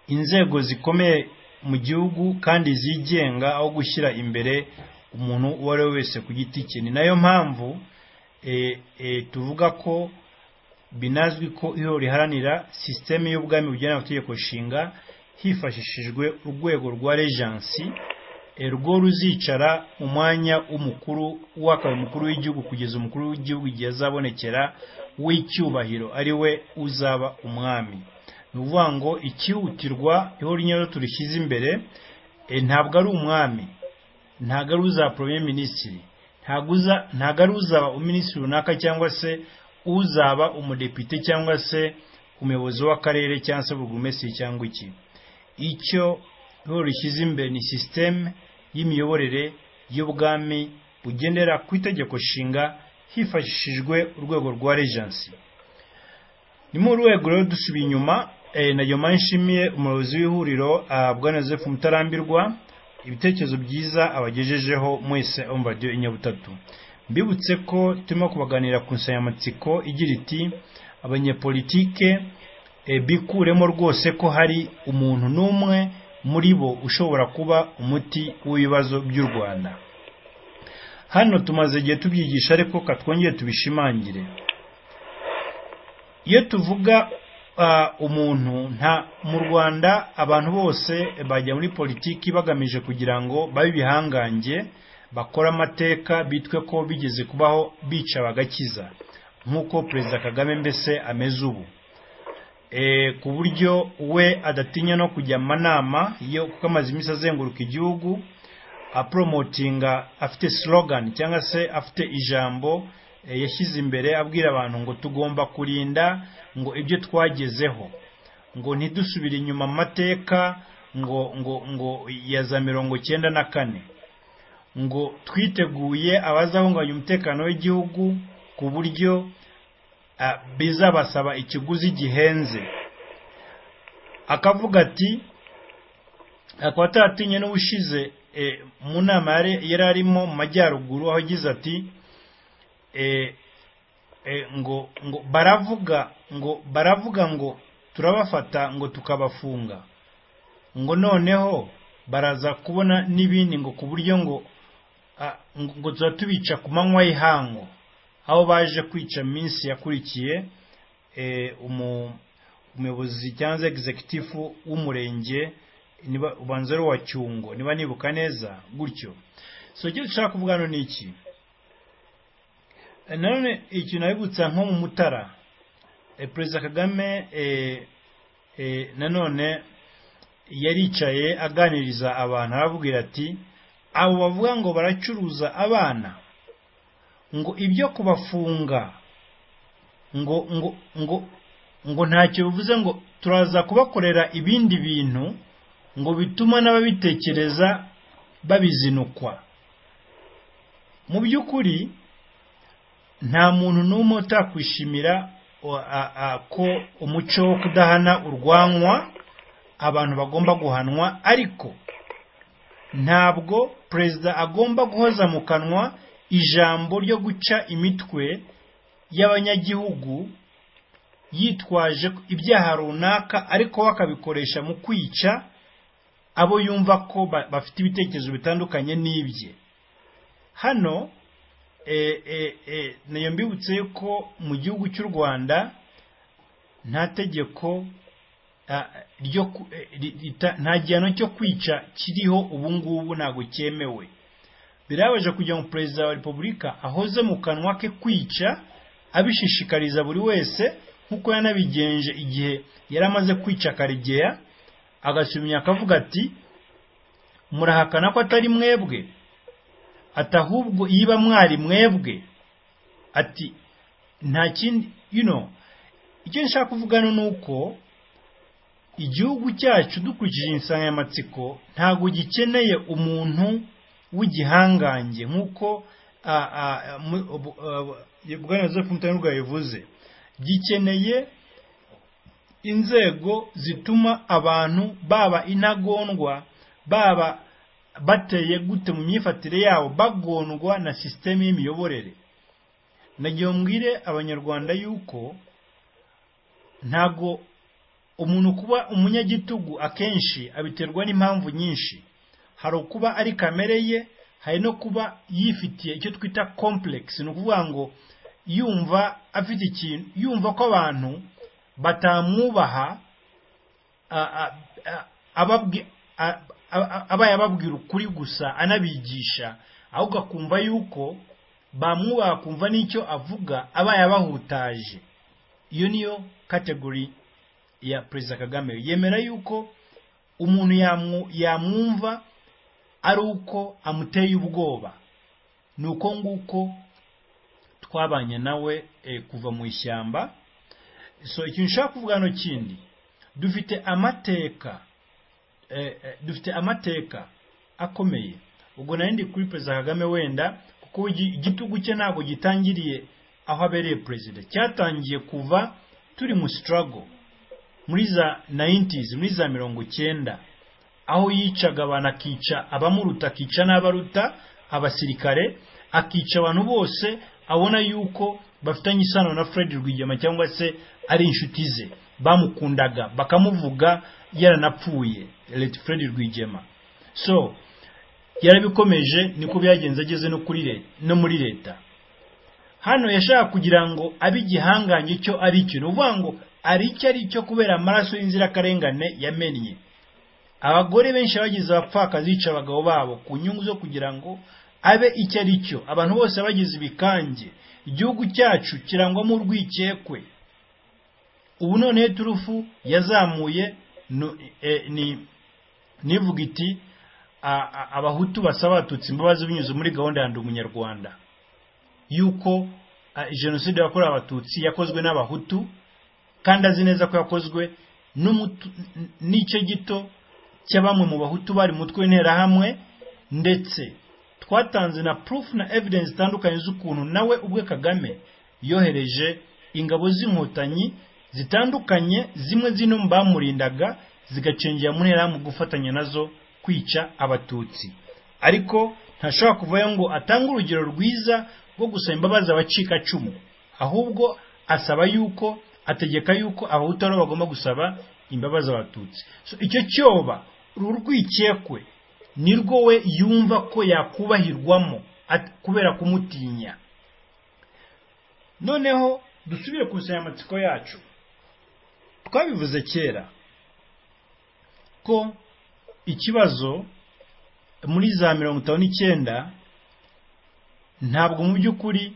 inzego zikomeye mu gihugu kandi zigenga aho gushyira imbere umuntu uwo ari we wese ku giti cye ni nayo mpamvu tuvuga ko binazwi ko iyo riharanira sisiteme y'ubwami bugena amategeko nshinga hifashishijwe urwego rwa rejansi rwo ruzicara mu mwanya w'umukuru w'akabaye umukuru w'igihugu kugeza umukuru w'igihugu igihe azabonekera w'icyubahiro ari we uzaba umwami ni ukuvuga ngo ikihutirwa ihora inyarwanda turishyize imbere ntabwo ari umwami ntabwo ari uza poromye minisitiri ntabwo ari uzaba uminisitiri runaka cyangwa se uzaba umudepite cyangwa se umuyobozi w'akarere cyangwa se burugumesitiri cyangwa iki icyo ihora rishyize imbere ni sisiteme y'imiyoborere y'ubwami bugendera ku itegeko nshinga hifashishijwe urwego rwa rejansi ni mu rwego rero dusubiye inyuma nayo mpamvu nshimiye umuyobozi w'ihuriro bwa joseph mutarambirwa ibitekerezo byiza abagejejeho mwese radiyo inyabutatu mbibutse ko turimo kubaganira ku nsanganyamatsiko igira iti abanyepolitike bikuremo rwose ko hari umuntu n'umwe muri bo ushobora kuba umuti w'ibibazo by'u rwanda hano tumaze igihe tubyigisha ariko katwongere tubishimangire iyo tuvuga umuntu nta mu rwanda abantu bose bajya muri politiki bagamije kugira ngo babe ibihangange bakore amateka bitwe ko bigeze kubaho bica bagakiza nk'uko perezida kagame mbese ameze ubu eh, ku buryo we adatinya no kujya mu manama yo kuko amaze iminsi azenguruka igihugu apromotinga afite slogan cyangwa se afite ijambo eh, yashyize imbere abwira abantu ngo tugomba kurinda ngo ibyo twagezeho ngo ntidusubire inyuma mu mateka ngo ngo ngo ya za mirongo cyenda na kane ngo twiteguye abazahungabanya umutekano w'igihugu ku buryo ah, bizabasaba ikiguzi gihenze akavuga ati akaba ataratinye n'ubushize eh, mu nama yari- yari arimo mu majyaruguru aho agize ati eh, eh, ngo ngo baravuga ngo baravuga ngo turabafata ngo tukabafunga ngo noneho baraza kubona n'ibindi ngo ku buryo ngo ah, ngo ngo tuba tubica ku manywa y'ihangu aho baje kwica minsi yakurikiye eh, umu- umuyobozi cyangwa se egizekitifu w'umurenge niba ubanza ari uwa cyungo niba nibuka neza gutyo so icyo dushaka kuvuga hano ni iki nanone ikintu abibutsa nko mu mutara Eh, perezida kagame eh, eh, nanone yaricaye aganiriza abantu arababwira ati abo bavuga ngo baracuruza abana ngo ibyo kubafunga ngo ngo ngo ngo ntacyo bivuze ngo turaza kubakorera ibindi bintu ngo bituma n'ababitekereza babizinukwa mu by'ukuri nta muntu n'umwe utakwishimira o- a- a- ko umuco wo kudahana urwanwa abantu bagomba guhanwa ariko ntabwo perezida agomba guhoza mu kanwa ijambo ryo guca imitwe y'abanyagihugu yitwaje ko ibyaha runaka ariko we akabikoresha mu kwica abo yumva ko ba- bafite ibitekerezo bitandukanye n'ibye hano eh, eh, eh, nayo mbibutse yuko mu gihugu cy'u rwanda nta tegeko ah, ryo ku- eh, ri- rita- nta gihano cyo kwica kiriho ubu ngubu ntabwo cyemewe birabaje kugira ngo perezida wa repubulika ahoze mu kanwa ke kwica abishishikariza buri wese nk'uko yanabigenje igihe yari amaze kwica karegeya agasubira akavuga ati murahakana ko atari mwebwe ati ahubwo yiba mwari mwebwe ati nta kindi you know icyo nshaka kuvugana ni uko igihugu cyacu dukurikije insanganyamatsiko ntabwo gikeneye umuntu w'igihangange nk'uko ah, ah, mu- bu- ah, bwana joseph mutanurwa yabivuze gikeneye inzego zituma abantu baba intagondwa baba bateye gute mu myifatire yabo bagondwa na sisiteme y'imiyoborere nagiye mbwire abanyarwanda yuko ntabwo umuntu kuba umunyagitugu akenshi abiterwa n'impamvu nyinshi hari ukuba ari kamere ye hari no kuba yifitiye icyo twita komplekisi ni ukuvuga ngo yumva afite ikintu yumva ko abantu batamwubaha a- a- a- ababwi- a- a- a- abaye ababwira ukuri gusa anabigisha ahubwo akumva yuko bamwubaha akumva n'icyo avuga abaye abahutaje iyo niyo kategori ya perezida kagame yemera yuko umuntu yamwu- yamwumva ari uko amuteye ubwoba ni uko nguko twabanye nawe eh, kuva mu ishyamba so ikintu nshaka kuvuga hano kindi dufite amateka eh, eh, dufite amateka akomeye ubwo nari ndi kuri perezida kagame wenda kuko igi- igitugu cye ntabwo gitangiriye aho abereye perezida cyatangiye kuva turi mu sitarago muri za 90s muri za mirongo cyenda aho yicaga abantu akica abamuruta akica n'abaruta abasirikare akica abantu bose abona yuko bafitanye isano na Fred Rwigema cyangwa se ari inshuti ze bamukundaga bakamuvuga yaranapfuye Let Fred Rwigema so yarabikomeje niko byagenze ageze no kuri le- no muri leta hano yashaka kugira ngo abe igihangange cyo ari cyo ni ukuvuga ngo ari icyo ari cyo kubera amaraso y'inzirakarengane yamennye abagore benshi bagize abapfakazi bica abagabo babo ku nyungu zo kugira ngo abe icyo ari cyo abantu bose bagize ibikange igihugu cyacu kirangwamo urwikekwe ubu noneho iturufu yazamuye nu- e- ni nivuga iti a- a- abahutu basaba abatutsi imbabazi binyuze muri gahunda ya ndi umunyarwanda yuko a, jenoside yakorewe abatutsi yakozwe n'abahutu kandi azi neza ko yakozwe n'umutu- n- n'ice gito cya bamwe mu bahutu bari mu mutwe w'interahamwe ndetse twatanze na proof na evidence zitandukanye z'ukuntu nawe ubwe kagame yohereje ingabo z'inkotanyi zitandukanye zimwe zino mu bamurindaga zigacengera mu nterahamwe gufatanya nazo kwica abatutsi ariko ntashobora kuvayo ngo atange urugero rwiza rwo gusaba imbabazi abacikacumu ahubwo asaba yuko ategeka yuko abahutu nabo bagomba gusaba imbabazi abatutsi so, icyo cyoba uru rwikekwe nirwo we yumva ko yakubahirwamo at- kubera kumutinya noneho dusubire ku nsanganyamatsiko yacu twabivuze kera ko ikibazo muri za mirongo itanu n'icyenda ntabwo mu by'ukuri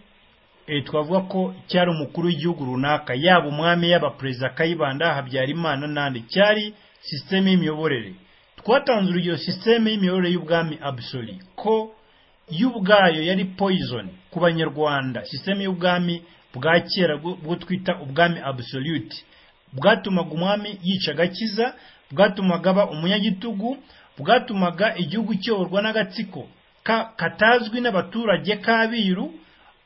eh, twavuga ko cyari umukuru w'igihugu runaka yaba umwami yaba perezida kayibanda habyarimana n'andi cyari sisiteme y'imiyoborere twatanze urugero sisiteme y'imiyoborere y'ubwami abusori ko yo ubwayo yari poison ku banyarwanda sisiteme y'ubwami bwa kera bwo bwo twita ubwami absolute bwatumaga umwami yica agakiza bwatumaga aba umunyagitugu bwatumaga igihugu cyoborwa n'agatsiko ka- katazwi n'abaturage k'abiru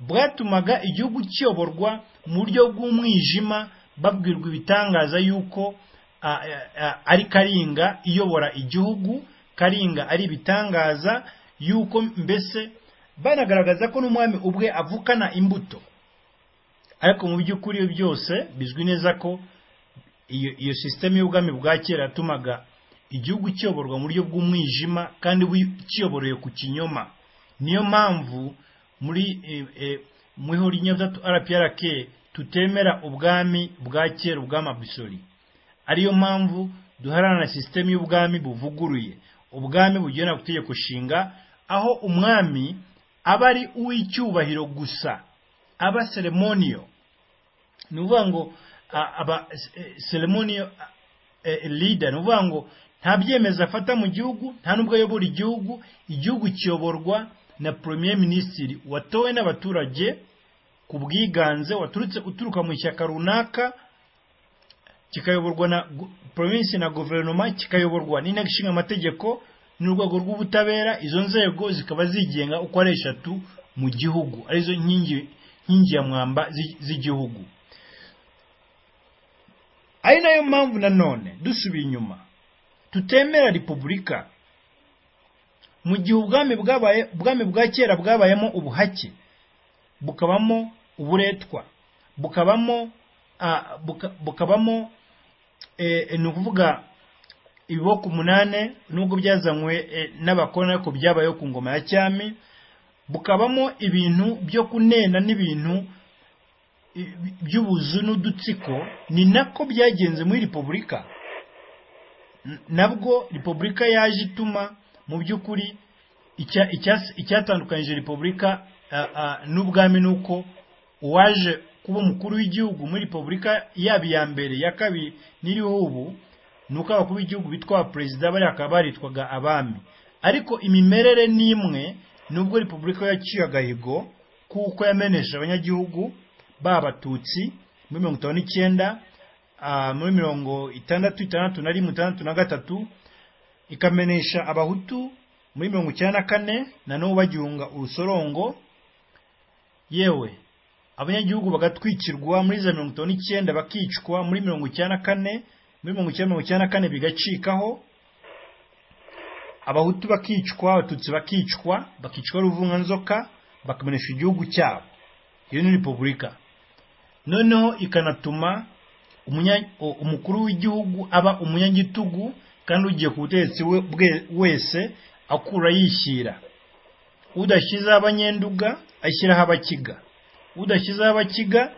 bwatumaga igihugu cyoborwa mu buryo bw'umwijima babwirwa ibitangaza yuko a- a- a- ari karinga iyobora igihugu karinga ari ibitangaza yuko mbese banagaragaza ko n'umwami ubwe avukana imbuto ariko mu by'ukuri iyo byose bizwi neza ko iyo iyo sisiteme y'ubwami bwa kera yatumaga igihugu kiyoborwa mu buryo bw'umwijima kandi bu- kiyoboroye ku kinyoma niyo mpamvu muri eh, eh, mu ihuriro ry'inyabutatu rprk tutemera ubwami bwa kera ubwami abisori ariyo mpamvu duharana na sisiteme y'ubwami buvuguruye ubwami bugena ku itegeko nshinga aho umwami aba ari uw'icyubahiro gusa aba seremoniyo ni ukuvuga ngo a- aba seremoniyo leader ni ukuvuga ngo nta byemezo afata mu gihugu nta n'ubwo ayobora igihugu igihugu kiyoborwa na premier minisitiri watowe n'abaturage ku bwiganze waturutse uturuka mu ishyaka runaka kikayoborwa na gu- provinsi na guverinoma kikayoborwa n'inteko ishinga amategeko n'urwego rw'ubutabera izo nzego zikaba zigenga uko ari eshatu mu gihugu arizo nkingi nkingi ya mwamba z'i- z'igihugu ari nayo mpamvu nanone dusubiye inyuma tutemera repubulika mu gihe ubwami bwabaye ubwami bwa kera bwabayemo ubuhake bukabamo uburetwa bukabamo ah, buka- bukabamo eh, ni ukuvuga ibiboko umunane nubwo byazanywe eh, n'abakoroni ariko byabayeho ku ngoma ya cyami bukabamo ibintu byo kunena n'ibintu i- by'ubuzu n'udutsiko ni nako byagenze muri repubulika N- nabwo repubulika yaje ituma mu by'ukuri icya- icyas- icyatandukanyije repubulika ah, ah, n'ubwami ni uko uwaje kuba umukuru w'igihugu muri repubulika yaba iya mbere ya kabiri n'iriho ubu ni uko abakuru b'igihugu bitwa perezida bariya bakaba baritwaga abami ariko imimerere ni imwe nubwo repubulika yaciye agahigo kuko yamenesha abanyagihugu b'abatutsi muri mirongo itanu n'icyenda ah, muri mirongo itandatu itandatu na rimwe itandatu na gatatu ikamenesha abahutu muri mirongo icyenda na kane na n'ubu bagihunga urusorongo yewe abanyagihugu bagatwikirwa muri za mirongo itanu n'icyenda bakicwa muri mirongo icyenda na kane muri mirongo icyenda mirongo icyenda na kane bigacikaho abahutu bakicwa abatutsi bakicwa bakicwa ruvunganzoka bakamenesha igihugu cyabo iyo ni repubulika noneho ikanatuma umunya- o- umukuru w'igihugu aba umunyagitugu kandi ugiye ku butegetsi we- bwe- wese akura yishyira udashyizeho abanyenduga ashyiraho abakiga udashyizeho abakiga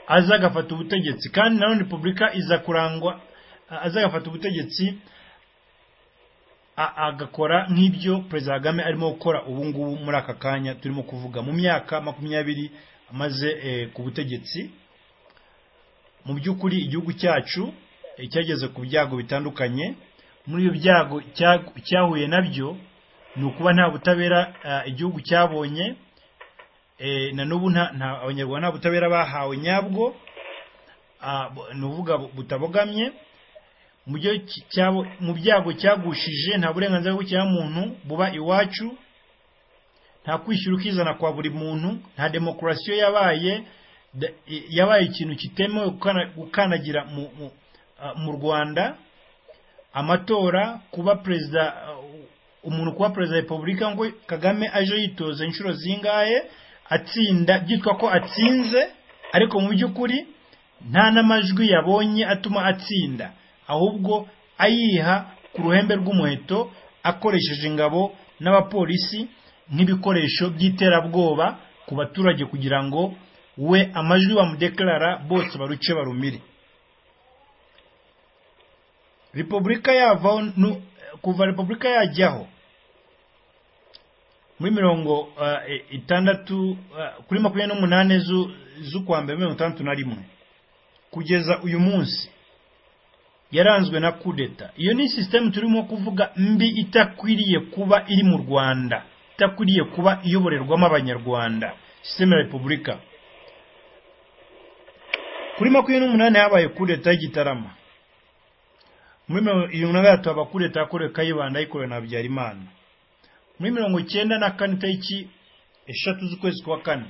aza agafata ubutegetsi kandi na none repubulika iza kurangwa a- aza agafata ubutegetsi a- agakora nk'ibyo perezida kagame arimo gukora ubu ngubu muri aka kanya turimo kuvuga mu myaka makumyabiri amaze eh, ku butegetsi mu by'ukuri igihugu cyacu eh, cyageze ku byago bitandukanye muri ibyo byago cya- cyahuye nabyo ni ukuba nta butabera ah, igihugu cyabonye eh, na n'ubu nta nta- abanyarwanda nta butabera bahawe nyabwo ah, bu- ni ukuvuga bu- butabogamye mu byo ki- cyabo- mu byago cyagushije nta burenganzira bw'ikiremwamuntu buba iwacu nta kwishyura ukizana kwa buri muntu nta demokarasiyo yabaye da- i- yabaye ikintu kitemewe gukana- gukanagira mu, mu, ah, mu rwanda amatora kuba perezida ah, umuntu kuba perezida wa repubulika ngo kagame aje yitoza inshuro zingahe atsinda byitwa ko atsinze ariko mu by'ukuri nta n'amajwi yabonye atuma atsinda ahubwo ayiha ku ruhembe rw'umuheto akoresheje ingabo n'abapolisi nk'ibikoresho by'iterabwoba ku baturage kugira ngo we amajwi bamudekarara bose baruce barumire repubulika yavaho nu- kuva repubulika yajyaho muri mirongo ah, i- itandatu ah, kuri makumyabiri n'umunani zu- z'ukwa mbere mirongo itandatu na rimwe kugeza uyu munsi yaranzwe na kudeta iyo ni sisiteme turimo kuvuga mbi itakwiriye kuba iri mu rwanda itakwiriye kuba iyoborerwamo abanyarwanda sisiteme ya repubulika kuri makumyabiri n'umunani habaye kudeta y'igitarama muri mirongo irindwi na gatatu haba kudeta yakorewe kayibanda yikorewe na habyarimana muri mirongo icyenda na kane itariki eshatu z'ukwezi kwa kane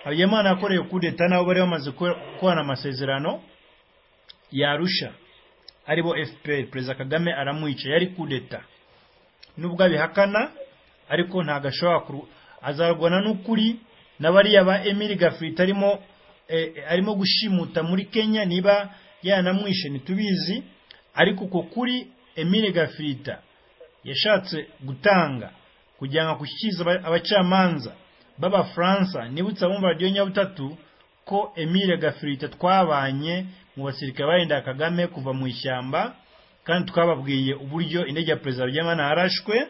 habyarimana yakorewe kudeta nabo bari bamaze gukorana amasezerano yarusha aribo fpr perezida kagame aramwica yari kudeta nubwo abihakana ariko ntabwo ashobora kuru azarwana n'ukuri na bariya ba emili gafurita arimo eh, eh, arimo gushimuta muri kenya niba yanamwishe ntitubizi ariko uko kuri emili gafurita yashatse gutanga kugira ngo akushyikize aba- abacamanza b'abafaransa nibutse abumva radiyo nyabutatu ko emile gafurita twabanye mu basirikare barinda kagame kuva mu ishyamba kandi twababwiye uburyo indege ya perezida habyarimana yarashwe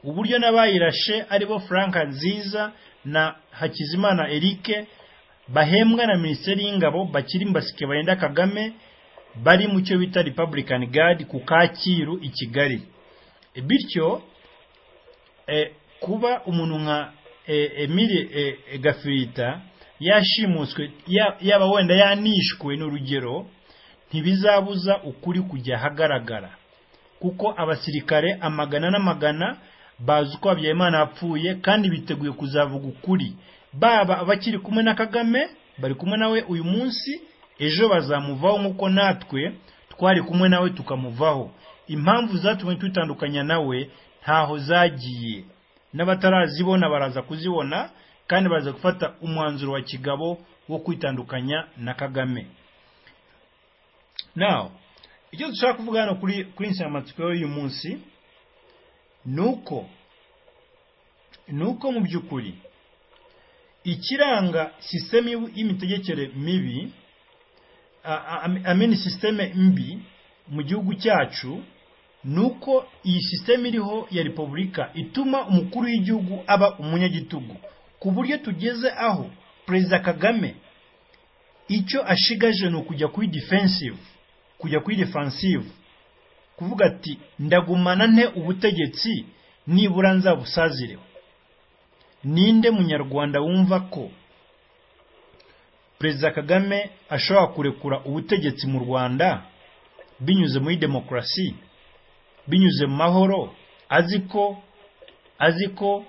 uburyo n'abayirashe aribo frank nziza na hakizimana eric bahembwa na minisiteri y'ingabo bakiri mu basirikare barinda kagame bari mu cyo bita republican guard ku kacyiru i kigali E, bityo eh, kuba umuntu nka eh, emile eh, eh, gafirita yashimuswe ya- yaba wenda yanishwe n'urugero ntibizabuza ukuri kujya ahagaragara kuko abasirikare amagana n'amagana bazi uko habyarimana yapfuye kandi biteguye kuzavuga ukuri baba abakiri kumwe na kagame bari kumwe nawe uyu munsi ejo bazamuvaho nk'uko natwe twari kumwe nawe tukamuvaho impamvu zatumye tutandukanya nawe ntaho zagiye n'abatarazibona baraza kuzibona kandi baraza gufata umwanzuro wa kigabo wo kwitandukanya na kagame now icyo dushaka kuvuga hano kuri kuri insanganyamatsiko y'uyu munsi ni uko ni uko mu by'ukuri ikiranga sisiteme y'u- y'imitegekere mibi a- a- ameni sisiteme mbi mu gihugu cyacu ni uko iyi sisiteme iriho ya repubulika ituma umukuru w'igihugu aba umunyagitugu ku buryo tugeze aho perezida kagame icyo ashigaje ni ukujya kuri defensive kujya kuri defensive kuvuga ati ndagumana nte ubutegetsi nibura nzabusazireho ninde munyarwanda wumva ko perezida kagame ashobora kurekura ubutegetsi mu rwanda binyuze muri demokarasi binyuze mu mahoro azi ko azi ko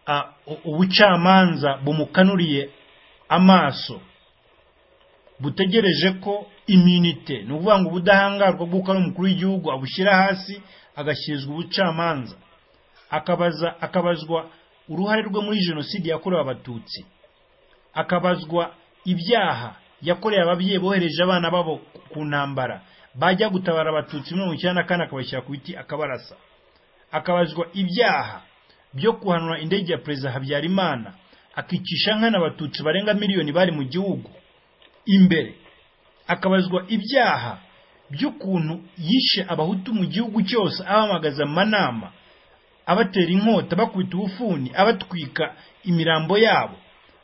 ah, u- ubucamanza bumukanuriye amaso butegereje ko iminite ni ukuvuga ngo ubudahangarwa bw'uko ari umukuru w'igihugu abushyira hasi agashyirizwa ubucamanza akabaza akabazwa uruhare rwe muri jenoside yakorewe abatutsi akabazwa ibyaha yakorewe ababyeyi bohereje abana babo ku ntambara bajya gutabara abatutsi mirongo icyenda na kane akabashyira ku biti akabarasa akabazwa ibyaha byo guhanura indege ya perezida habyarimana akicisha nkana abatutsi barenga miliyoni bari mu gihugu imbere akabazwa ibyaha by'ukuntu yishe abahutu mu gihugu cyose abahamagaza amanama abatera inkota bakubita ubufuni abatwika imirambo yabo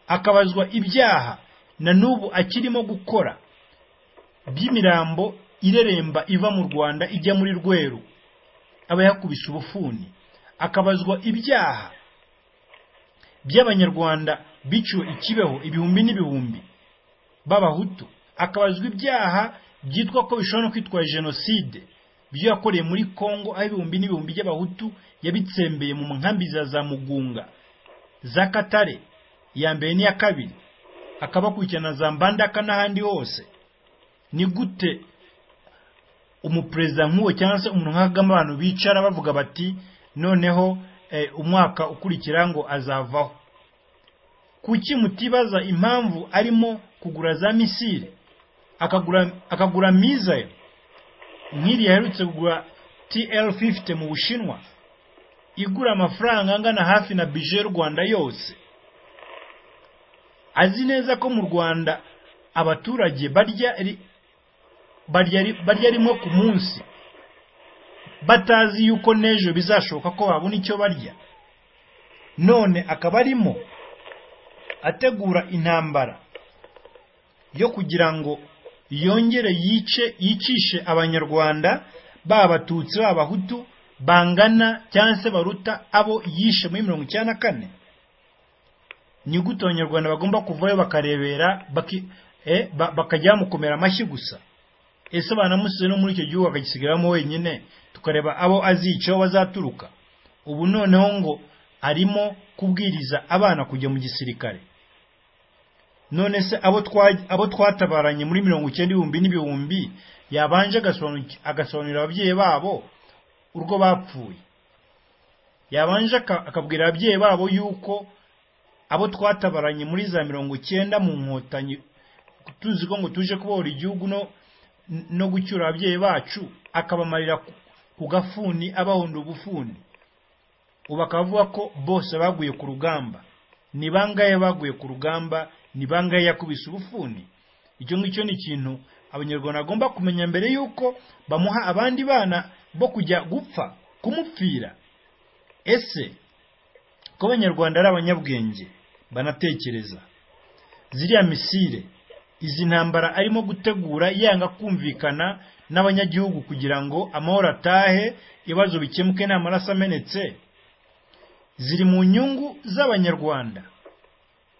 akabazwa ibyaha na n'ubu akirimo gukora by'imirambo ireremba iva mu rwanda ijya muri rweru aba yakubise ubufuni akabazwa ibyaha by'abanyarwanda biciwe ikibeho ibihumbi n'ibihumbi b'abahutu akabazwa ibyaha byitwa ko bishobora no kwitwa jenoside ibyo yakoreye muri congo aho ibihumbi n'ibihumbi by'abahutu yabitsembeye mu nkambi za za mugunga za katare iya mbere n'iya kabiri akabakurikirana za mbandaka n'ahandi hose ni gute umuperezida nk'uwo cyangwa se umuntu nka kagame abantu bicara bavuga bati noneho umwaka ukurikira ngo azavaho kuki mutibaza impamvu arimo kugura za misire akagura mizayo nk'iri yaherutse kugura tl 50 mu bushinwa igura amafaranga angana hafi na bije y'u rwanda yose azi neza ko mu rwanda abaturage barya rimwe ku munsi batazi yuko n'ejo bizashoboka ko babona icyo barya none akaba arimo ategura intambara yo kugira ngo yongere yice yicishe abanyarwanda ba abatutsi b'abahutu bangana cyangwa se baruta abo yishe muri mirongo icyenda na kane gute abanyarwanda bagomba kuvayo bakarebera bakajya bamukomera amashyi gusa ese banamusize no muri icyo gihugu akagisigaramo wenyine tukareba abo azicaho bazaturuka ubu noneho ngo arimo kubwiriza abana kujya mu gisirikare none se abo twatabaranye muri mirongo icyenda ibihumbi n'ibihumbi yabanje agasobanurira ababyeyi babo urwo bapfuye yabanje akabwira ababyeyi babo yuko abo twatabaranye muri za mirongo icyenda mu nkotanyi tuzi ko ngo tuje kubohora igihugu no gucyura ababyeyi bacu akabamarira ku gafuni abahonda ubufuni ubu akavuga ko bose baguye ku rugamba ni bangaye baguye ku rugamba ni bangaye yakubise ubufuni icyo ngicyo ni ikintu abanyarwanda bagomba kumenya mbere y'uko bamuha abandi bana bo kujya gupfa kumupfira ese ko abanyarwanda ari abanyabwenge banatekereza ziriya misire izi ntambara arimo gutegura yanga kumvikana n'abanyagihugu kugira ngo amahoro atahe ibibazo bikemuke nta maraso amenetse ziri mu nyungu z'abanyarwanda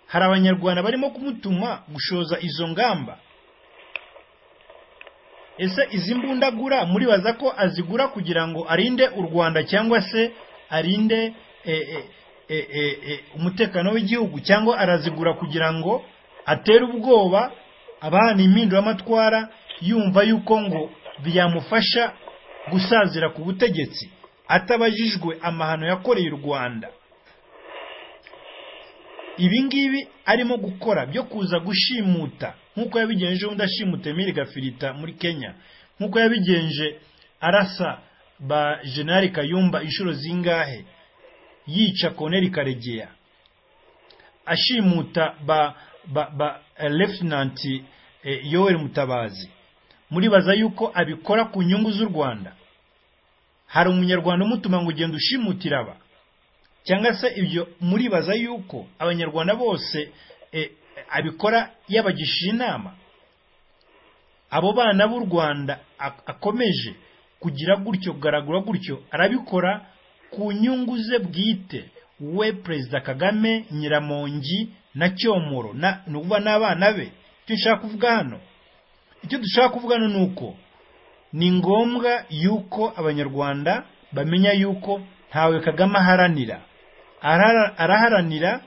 hari abanyarwanda barimo kumutuma gushoza izo ngamba ese izi mbundagura muribaza ko azigura kugira ngo arinde u rwanda cyangwa se arinde umutekano w'igihugu cyangwa arazigura kugira ngo atere ubwoba abana impinduramatwara yumva yuko ngo byamufasha gusazira ku butegetsi atabajijwe amahano yakoreye u rwanda ibi ngibi arimo gukora byo kuza gushimuta nk'uko yabigenje undi ashimuta emile gafirita muri kenya nk'uko yabigenje arasa ba jenali kayumba inshuro zingahe yica koneri karegeya ashimuta ba ba ba lefutinanti yoweri mutabazi muribaza yuko abikora ku nyungu z'u rwanda hari umunyarwanda umutuma ngo ugenda ushimutira aba cyangwa se ibyo muribaza yuko abanyarwanda bose abikora yabagishije inama abo bana b'u rwanda akomeje kugira gutyo kugaragura gutyo arabikora ku nyungu ze bwite we perezida kagame nyiramongi na cyomoro ni ukuvuga n'abana be icyo nshaka kuvuga hano icyo dushaka kuvuga hano ni uko ni ngombwa yuko abanyarwanda bamenya yuko ntawe kagame aharanira araharanira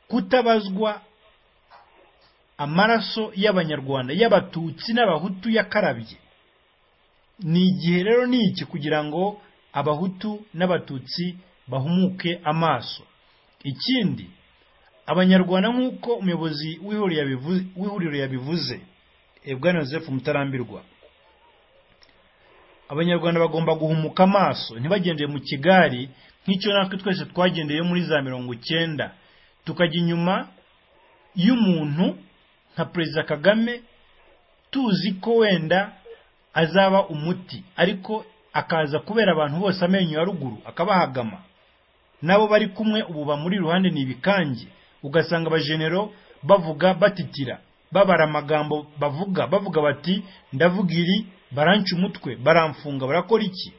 kutabazwa amaraso y'abanyarwanda y'abatutsi n'abahutu yakarabye ni igihe rero ni iki kugira ngo abahutu n'abatutsi bahumuke amaso ikindi abanyarwanda nk'uko umuyobozi w'ihuriro yabivuze ebwana joseph mutarambirwa abanyarwanda bagomba guhumuka amaso ntibagendeye mu kigali nk'icyo natwe twese twagendeye muri za mirongo icyenda tukajya inyuma y'umuntu nka perezida kagame tuzi ko wenda azaba umuti ariko akaza kubera abantu bose amenyo ya ruguru akabahagama n'abo bari kumwe ubu bamuri iruhande ni ibikange ugasanga abajenero bavuga batitira babara amagambo bavuga bavuga bati ndavuga iri baranca umutwe baramfunga barakora iki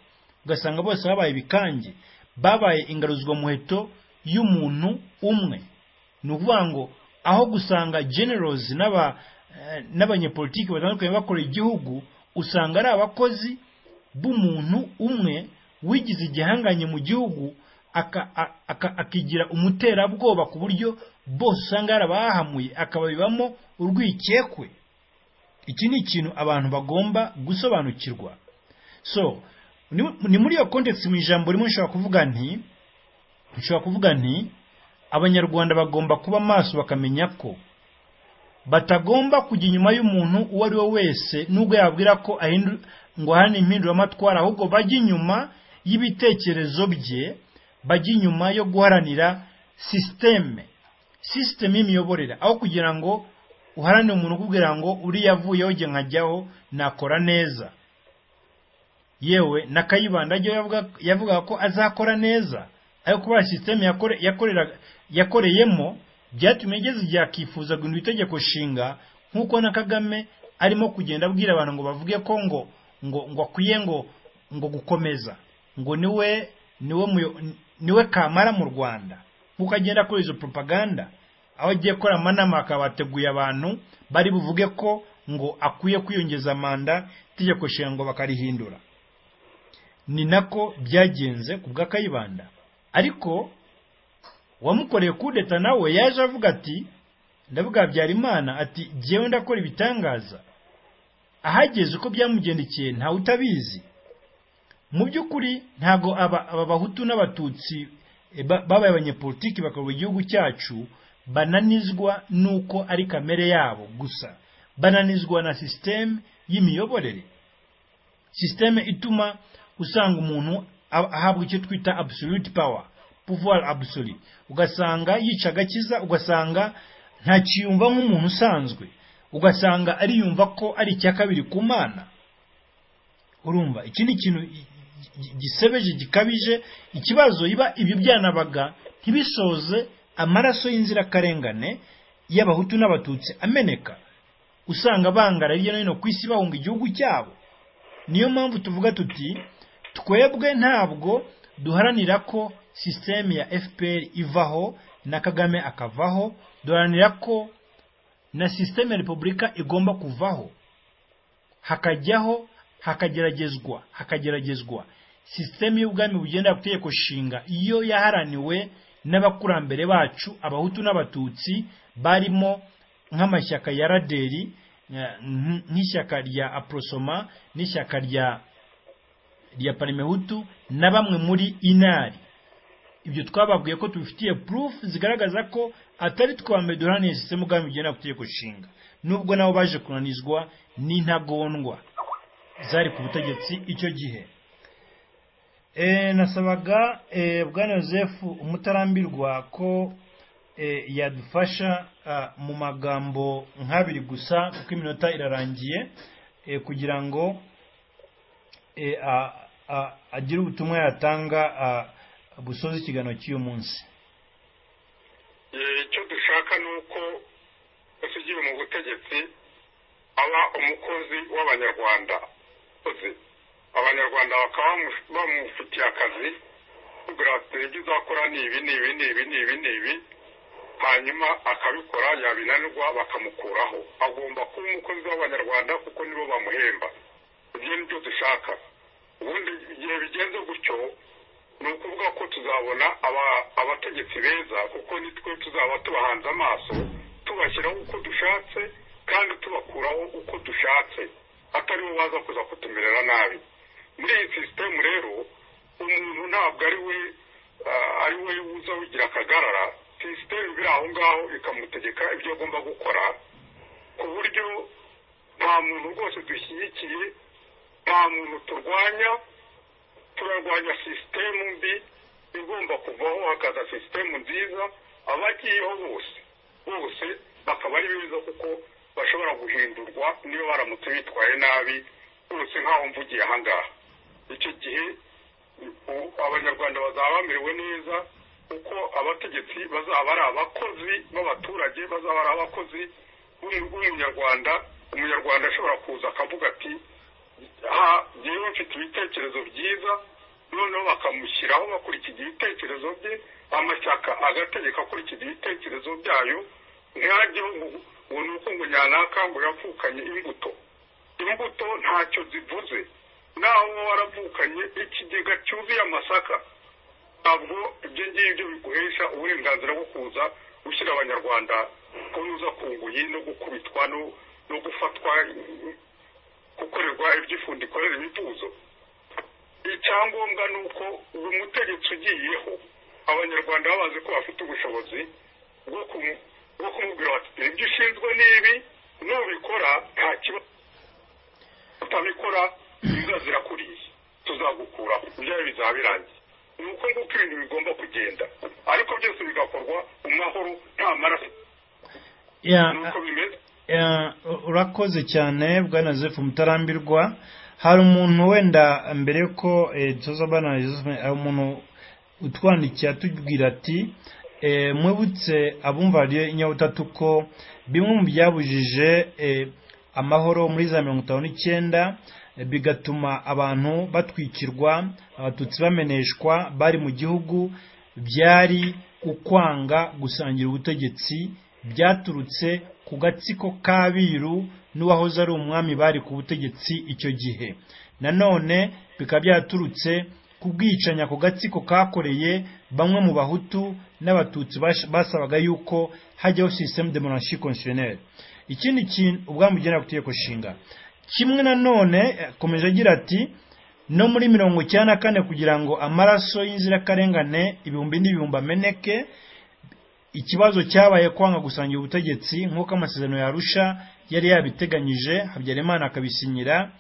ugasanga bose babaye ibikange babaye ingaruzwa muheto y'umuntu umwe ni ukuvuga ngo aho gusanga generals n'aba eh, n'abanyepolitiki batandukanye bakora igihugu usanga ari abakozi b'umuntu umwe wigize igihanganye mu gihugu aka- a- aka- akigira umuterabwoba ku buryo bose usanga yarabahamuye akababibamo urwikekwe iki ni ikintu abantu bagomba gusobanukirwa so ni- ni muri iyo context mu ijambo rimwe nshobora kuvuga nti nshobora kuvuga nti abanyarwanda bagomba kuba maso bakamenya ko batagomba kujya inyuma y'umuntu uwo ari we wese nubwo yabwira ko ahindu ngo hano impinduramatwara ahubwo bajya inyuma y'ibitekerezo bye bajya inyuma yo guharanira sisiteme sisiteme y'imiyoborere aho kugira ngo uharanire umuntu ukubwira ngo uriya avuyeho jye nkajyaho nakora neza yewe na kayibanda ajyaho yavuga- yavugaga ko azakora neza ayo kuba sisiteme yakore- yakoreraga- yakoreyemo byatumye igeze igihe akifuza guhindura itegeko nshinga nk'uko na kagame arimo kugenda abwira abantu ngo bavuge ko ngo ngo ngo akwiye ngo ngo gukomeza ngo niwe niwe muyo- niwe kamara mu rwanda nk'uko agenda akora izo propaganda aho agiye gukora amanama akaba ateguye abantu bari buvuge ko ngo akwiye kwiyongeza manda itegeko nshinga ngo bakarihindura ni nako byagenze ku bwa kayibanda ariko wamukoreye kudeta nawe yaje avuga ati ndavuga habyarimana ati jyewe ndakora ibitangaza ahageze uko byamugendekeye ntawe utabizi mu by'ukuri ntabwo aba aba bahutu n'abatutsi eh, ba- babaye abanyepolitiki bakabura igihugu cyacu bananizwa n'uko ari kamere yabo gusa bananizwa na sisiteme y'imiyoborere sisiteme ituma usanga umuntu ab- ahabwa icyo twita absolute power pouvoir absolu ugasanga yica agakiza ugasanga ntakiyumva nk'umuntu usanzwe ugasanga ariyumva ko ari icya kabiri ku mana urumva iki ni ikintu i- i- gisebeje gikabije ikibazo iba ibyo byanabaga ntibisoze amaraso y'inzirakarengane y'abahutu n'abatutsi ameneka usanga bangara hirya no hino ku isi bahunga igihugu cyabo niyo mpamvu tuvuga tuti twebwe ntabwo duharanira ko sisiteme ya fpr ivaho na kagame akavaho duharanira ko na sisiteme ya repubulika igomba kuvaho hakajyaho hakageragezwa hakageragezwa sisiteme y'ubwami bugendera ku itegeko nshinga iyo yaharaniwe n'abakurambere bacu abahutu n'abatutsi barimo nk'amashyaka ya raderi eh, nk- nk'ishyaka rya aprosoma n'ishyaka rya rya parimehutu na bamwe muri inari ibyo twababwiye ko tubifitiye proof zigaragaza ko atari twambere duharaniye sisiteme ubwami bugendera ku itegeko nshinga nubwo nabo baje kunanizwa n'intagondwa zari ku butegetsi icyo gihe Eh, nasabaga eh, bwana yosefu umutarambirwa ko eh, yadufasha ah, mu magambo nk'abiri gusa kuko iminota irarangiye eh, kugira ngo eh, a- a- agire ubutumwa yatanga ah, busoza ikiganiro cy'uyu munsi Eh, icyo dushaka ni uko usigiwe mu butegetsi aba umukozi w'abanyarwanda uzi abanyarwanda bakaba bamu- bamufitiye akazi kugira ati ibyo uzakora ni ibi ni ibi ni ibi ni ibi ni ibi hanyuma akabikora yabinanirwa bakamukuraho agomba kuba umukozi w'abanyarwanda kuko nibo bamuhemba ibyo ni byo dushaka ubundi igihe bigenze gutyo ni ukuvuga ko tuzabona aba- abategetsi beza kuko nitwe tuzaba tubahanze amaso tubashyiraho uko dushatse kandi tubakuraho uko dushatse atari bo baza kuza kutumerera nabi muri iyi sisitemu rero umuntu ntabwo ari we ah, ari we uza wigira akagarara sisitemu iba iri aho ngaho ikamutegeka ibyo agomba gukora ku buryo nta muntu rwose dushyigikiye nta muntu turwanya turarwanya sisitemu mbi igomba kuvaho hakaza sisitemu nziza abagiyeho bose bose bakaba ari beza kuko bashobora guhindurwa niba baramutse bitwaye nabi bose nk'aho mvugiye aha ngaha icyo gihe u- abanyarwanda bazaba bamerewe neza kuko abategetsi bazaba ari abakozi b'abaturage bazaba ari abakozi w'umunyarwanda umunyarwanda ashobora kuza akavuga ati yewe mfite ibitekerezo byiza noneho bakamushyiraho bakurikiza ibitekerezo bye amashyaka agategeka akurikiza ibitekerezo byayo nta gihugu ngo ni uko ngo nyanaka ngo yavukanye imbuto imbuto ntacyo zivuze naho uba waravukanye ikigega cyuzuye amasaka ntabwo ibyo ngibyo biguhesha uburenganzira bwo kuza gushyira abanyarwanda kunyuza ku nguyi no gukubitwa no gufatwa gukorerwa iby'ifundi ikorera imivuzo icyangombwa ni uko uyu mutegetsi ugiyeho abanyarwanda babazi ko bafite ubushobozi bwo kumubwira bati dore ibyo ushinzwe n'ibi nubikora nta kibazo utabikora imbwa zirakuriye tuzagukuraho ibyawe bizaba birangiye ni uko nguko ibintu bigomba kugenda ariko byose bigakorwa mu mahoro nta maraso ni uko bimeze urakoze cyane bwana Joseph mutarambirwa hari umuntu wenda mbere ko tuza bwana Joseph hari umuntu utwandikiye atubwira ati mwibutse abumva radiyo inyabutatu ko bimwe mu byabujije amahoro muri za mirongo itanu n'icyenda bigatuma abantu batwikirwa abatutsi bameneshwa bari mu gihugu byari ukwanga gusangira ubutegetsi byaturutse ku gatsiko k'abiru n'uwahoze ari umwami bari ku butegetsi icyo gihe nanone bikaba byaturutse ku bwicanya ku gatsiko kakoreye bamwe mu bahutu n'abatutsi basabaga yuko hajyaho systeme de monarchie constitutionnelle ikindi kintu ubwami ugenda ku itegeko nshinga kimwe nanone akomeje agira ati no muri mirongo icyenda na kane kugira ngo amaraso y'inzirakarengane ibihumbi n'ibihumbi ameneke ikibazo cyabaye kwanga gusangira ubutegetsi nk'uko amasezerano yarusha yari yabiteganyije habyarimana akabisinyira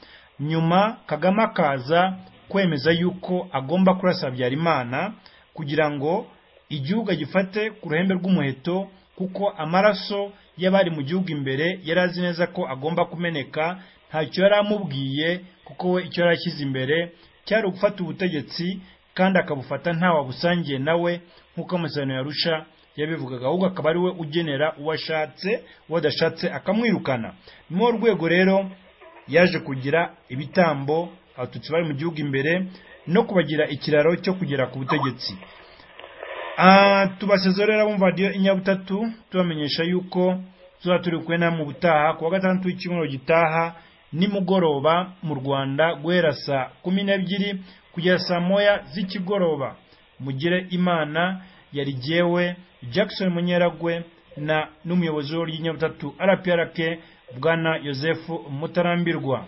nyuma kagame akaza kwemeza yuko agomba kurasa habyarimana kugira ngo igihugu agifate ku ruhembe rw'umuheto kuko amaraso y'abari mu gihugu imbere yari azi neza ko agomba kumeneka ntacyo yari amubwiye kuko we icyo yari ashyize imbere cyari ugufata ubutegetsi kandi akabufata nta wabusangiye nawe nk'uko amasezerano yarusha yabivugaga ahubwo akaba ari we ugenera uwo ashatse uwo adashatse akamwirukana ni muri rwego rero yaje kugira ibitambo abatutsi bari mu gihugu imbere no kubagira ikiraro cyo kugera ku butegetsi tubasezerera bumva radiyo inyabutatu tubamenyesha yuko tuba turi kumwe na mu butaha ku wa gatandatu w'icyumweru gitaha nimugoroba mu rwanda guhera saa kumi n'ebyiri kugera saa moya z'ikigoroba mugire imana yari jyewe jackson munyeragwe na n'umuyobozi w'inyabutatu rprk bwana yosefu mutarambirwa